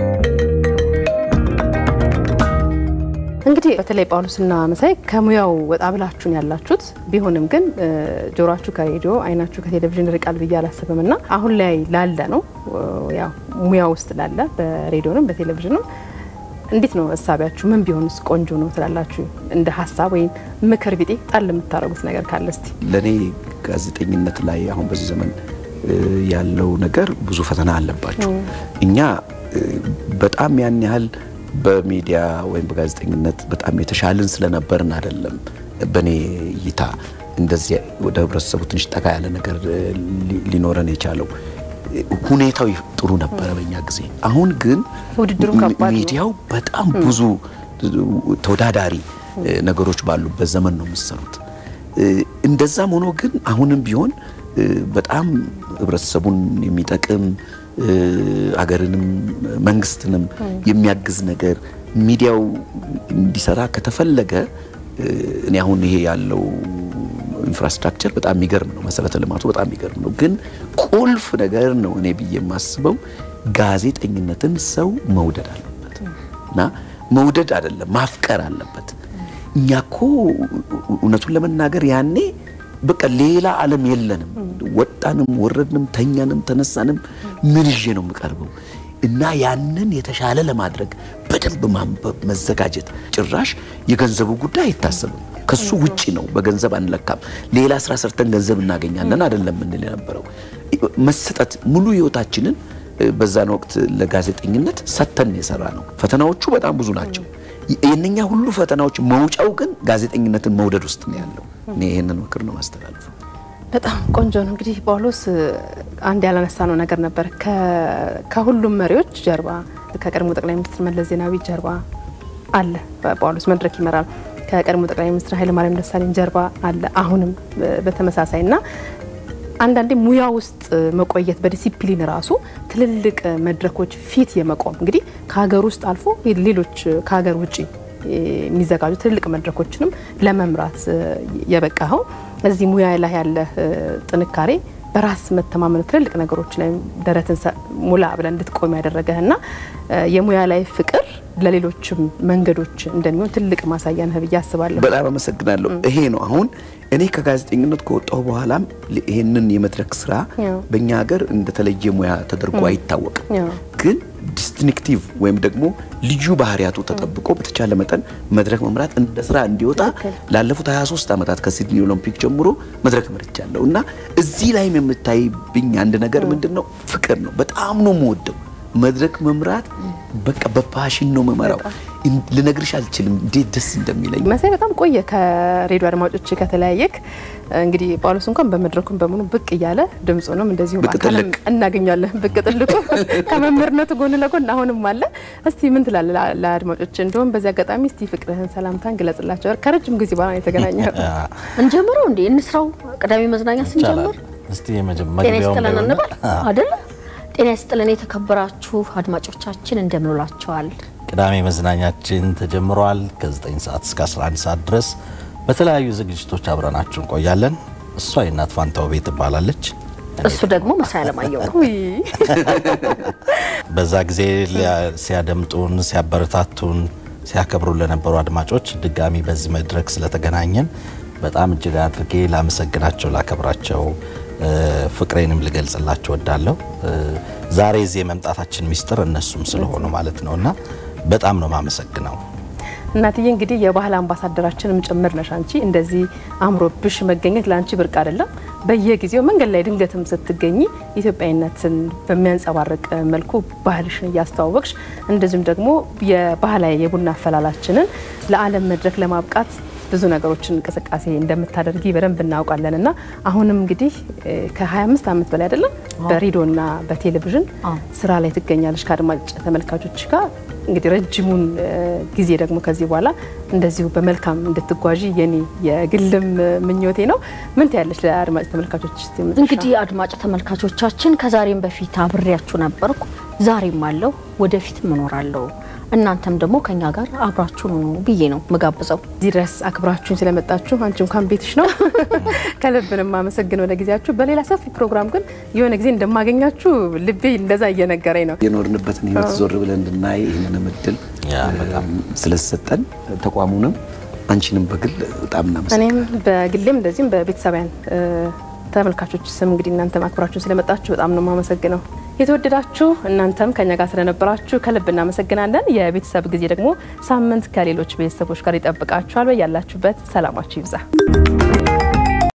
[SPEAKER 1] እንግዲህ በተለይ ጳውሎስና መሳይ ከሙያው ወጣ ብላችሁን ያላችሁት ቢሆንም ግን እ፣ ጆሮአችሁ ከሬዲዮ አይናችሁ ከቴሌቪዥን ርቃል ብዬ አላስብም እና አሁን ላይ ላለ ነው እ፣ ያው ሙያ ውስጥ ላለ በሬዲዮንም በቴሌቪዥንም እንዴት ነው እሳቢያችሁ? ምን ቢሆንስ ቆንጆ ነው ትላላችሁ? እንደ ሀሳብ ወይም ምክር ቢጤ ጣል የምታደርጉት ነገር ካለ እስቲ።
[SPEAKER 2] ለእኔ ጋዜጠኝነት ላይ አሁን በዚህ ዘመን እ, ያለው ነገር ብዙ ፈተና አለባቸው። እኛ እ, በጣም ያን ያህል በሚዲያ ወይም በጋዜጠኝነት በጣም የተሻልን ስለነበርን አይደለም። በእኔ እይታ እንደዚህ ወደ ህብረተሰቡ ትንሽ ጠጋ ያለ ነገር ሊኖረን የቻለው ሁኔታው ጥሩ ነበረ በእኛ ጊዜ። አሁን ግን
[SPEAKER 1] ውድድሩም ከባድ ነው።
[SPEAKER 2] ሚዲያው በጣም ብዙ ተወዳዳሪ ነገሮች ባሉበት ዘመን ነው የምትሰሩት። እንደዛም ሆኖ ግን አሁንም ቢሆን በጣም ህብረተሰቡን የሚጠቅም አገርንም መንግስትንም የሚያግዝ ነገር ሚዲያው እንዲሰራ ከተፈለገ እኔ አሁን ይሄ ያለው ኢንፍራስትራክቸር በጣም የሚገርም ነው። መሰረተ ልማቱ በጣም የሚገርም ነው። ግን ቁልፍ ነገር ነው እኔ ብዬ የማስበው ጋዜጠኝነትን ሰው መውደድ አለበት እና መውደድ አይደለም ማፍቀር አለበት። እኛ እኮ እውነቱን ለመናገር ያኔ በቃ ሌላ ዓለም የለንም። ወጣንም፣ ወረድንም፣ ተኛንም፣ ተነሳንም ምን ይዤ ነው የምቀርበው? እና ያንን የተሻለ ለማድረግ በደንብ ማንበብ፣ መዘጋጀት። ጭራሽ የገንዘቡ ጉዳይ አይታሰብም። ከሱ ውጪ ነው። በገንዘብ አንለካም። ሌላ ስራ ሰርተን ገንዘብ እናገኛለን አይደለም ምንል የነበረው መሰጠት ሙሉ ህይወታችንን በዛን ወቅት ለጋዜጠኝነት ሰተን የሰራ ነው። ፈተናዎቹ በጣም ብዙ ናቸው። የእነኛ ሁሉ ፈተናዎች መውጫው ግን ጋዜጠኝነትን መውደድ ውስጥ ነው ያለው። እኔ ይህንን ምክር ነው ማስተላልፈው።
[SPEAKER 1] በጣም ቆንጆ ነው። እንግዲህ ጳውሎስ አንድ ያላነሳ ነው ነገር ነበር። ከሁሉም መሪዎች ጀርባ ከቀድሞ ጠቅላይ ሚኒስትር መለስ ዜናዊ ጀርባ አለ ጳውሎስ መድረክ ይመራል። ከቀድሞ ጠቅላይ ሚኒስትር ኃይለማርያም ደሳለኝ ጀርባ አለ አሁንም በተመሳሳይ እና አንዳንዴ ሙያ ውስጥ መቆየት በዲሲፕሊን ራሱ ትልልቅ መድረኮች ፊት የመቆም እንግዲህ ከሀገር ውስጥ አልፎ ሌሎች ከሀገር ውጭ የሚዘጋጁ ትልልቅ መድረኮችንም ለመምራት የበቃኸው እዚህ ሙያ ላይ ያለ ጥንካሬ በራስ መተማመን ትልልቅ ነገሮች ላይ ደረትን ሙላ ብለን እንድትቆም ያደረገህ እና የሙያ ላይ ፍቅር ለሌሎችም መንገዶች እንደሚሆን ትልቅ ማሳያ ነህ ብዬ አስባለሁ።
[SPEAKER 2] በጣም አመሰግናለሁ። ይሄ ነው አሁን እኔ ከጋዜጠኝነት ከወጣሁ በኋላም ይሄንን የመድረክ ስራ በእኛ ሀገር እንደተለየ ሙያ ተደርጎ አይታወቅም። ግን ዲስቲንክቲቭ ወይም ደግሞ ልዩ ባህሪያቱ ተጠብቆ በተቻለ መጠን መድረክ መምራት እንደ ስራ እንዲወጣ ላለፉት 23 ዓመታት ከሲድኒ ኦሎምፒክ ጀምሮ መድረክ መርቻለሁ እና እዚህ ላይም የምታይብኝ አንድ ነገር ምንድን ነው? ፍቅር ነው። በጣም ነው የምወደው መድረክ መምራት በቃ በፓሽን ነው መመራው። ልነግርሽ አልችልም እንዴት ደስ እንደሚለኝ።
[SPEAKER 1] መሳይ በጣም ቆየ ከሬዲዮ አድማጮች ከተለያየክ። እንግዲህ ጳውሎስ እንኳን በመድረኩም በምኑ ብቅ እያለ ድምፁንም እንደዚሁ
[SPEAKER 2] ብቅ
[SPEAKER 1] በአካልም
[SPEAKER 2] ጥልቅ።
[SPEAKER 1] እናገኛለን። ብቅ ጥልቁ ከመምህርነቱ ጎን ለጎን አሁንም አለ። እስቲ ምን ትላለህ ለአድማጮች? እንደውም በዚህ አጋጣሚ እስቲ ፍቅርህን ሰላምታን ግለጽላቸው። ከረጅም ጊዜ በኋላ የተገናኘ
[SPEAKER 3] እንጀምረው እንዴ እንስራው። ቅዳሜ መዝናኛ ስንጀምር
[SPEAKER 4] እስቲ
[SPEAKER 3] ጤና
[SPEAKER 4] መጀመሪያው
[SPEAKER 3] ይስጥልን እንበል አይደለ? ጤና ይስጥልን የተከበራችሁ አድማጮቻችን እንደምን ውላችኋል?
[SPEAKER 4] ቅዳሜ መዝናኛችን ተጀምሯል። ከ9 ሰዓት እስከ 11 ሰዓት ድረስ በተለያዩ ዝግጅቶች አብረናችሁ እንቆያለን። እሷ የእናት ፋንታው ቤት ትባላለች።
[SPEAKER 3] እሱ ደግሞ መሳይ አለማየሁ ነው።
[SPEAKER 1] ውይ
[SPEAKER 4] በዛ ጊዜ ሊያ- ሲያደምጡን፣ ሲያበረታቱን፣ ሲያከብሩ ለነበሩ አድማጮች ድጋሚ በዚህ መድረክ ስለተገናኘን በጣም እጅግ አድርጌ ላመሰግናቸው፣ ላከብራቸው እ፣ ፍቅሬንም ልገልጽላቸው ወዳለሁ። ዛሬ እዚህ የመምጣታችን ሚስጥር እነሱም ስለሆኑ ማለት ነው እና በጣም ነው ማመሰግነው።
[SPEAKER 1] እናትዬ እንግዲህ የባህል አምባሳደራችንም ጭምር ነሽ አንቺ። እንደዚህ አምሮብሽ መገኘት ለአንቺ ብርቅ አይደለም። በየጊዜው መንገድ ላይ ድንገትም ስትገኝ ኢትዮጵያዊነትን በሚያንጸባርቅ መልኩ ባህልሽን እያስተዋወቅሽ እንደዚሁም ደግሞ የባህላዊ የቡና አፈላላችንን ለዓለም መድረክ ለማብቃት ብዙ ነገሮችን እንቅስቃሴ እንደምታደርጊ በደንብ እናውቃለን እና አሁንም እንግዲህ እ፣ ከ25 ዓመት በላይ አይደለም በሬዲዮና በቴሌቪዥን
[SPEAKER 3] አዎ።
[SPEAKER 1] ስራ ላይ ትገኛለች ከአድማጭ ተመልካቾች ጋር እንግዲህ ረጅሙን እ፣ ጊዜ ደግሞ ከዚህ በኋላ እንደዚሁ በመልካም እንድትጓዢ የኔ የግልም እ፣ ምኞቴ ነው። ምን ትያለች ለአድማጭ ተመልካቾች? እስቲ መጨረሻ።
[SPEAKER 3] እንግዲህ አድማጭ ተመልካቾቻችን ከዛሬም በፊት አብሬያችሁ ነበርኩ፣ ዛሬም አለው፣ ወደፊትም እኖራለሁ። እናንተም ደግሞ ከኛ ጋር አብራችሁን ሁኑ ብዬ ነው ምጋብዘው።
[SPEAKER 1] እዚህ ድረስ አክብራችሁን ስለመጣችሁ አንቺ እንኳን ቤትሽ ነው ከልብንም አመሰግነው ለጊዜያችሁ። በሌላ ሰፊ ፕሮግራም ግን የሆነ ጊዜ እንደማገኛችሁ ልቤ እንደዛ እየነገረኝ ነው።
[SPEAKER 2] የኖርንበትን ህይወት ዞር ብለን እንድናይ ይህንንም እድል
[SPEAKER 4] ያ
[SPEAKER 2] በጣም ስለሰጠን ተቋሙንም አንቺንም በግል በጣም እናመሰግናለን።
[SPEAKER 1] እኔም በግሌም እንደዚሁም በቤተሰባያን እ፣ ተመልካቾች ስም እንግዲህ እናንተ አክብራችሁን ስለመጣችሁ በጣም ነው የማመሰግነው። የተወደዳችሁ እናንተም ከኛ ጋር ስለነበራችሁ ከልብ እናመሰግናለን። የቤተሰብ ጊዜ ደግሞ ሳምንት ከሌሎች ቤተሰቦች ጋር ይጠብቃችኋል። በያላችሁበት ሰላማችሁ ይብዛ።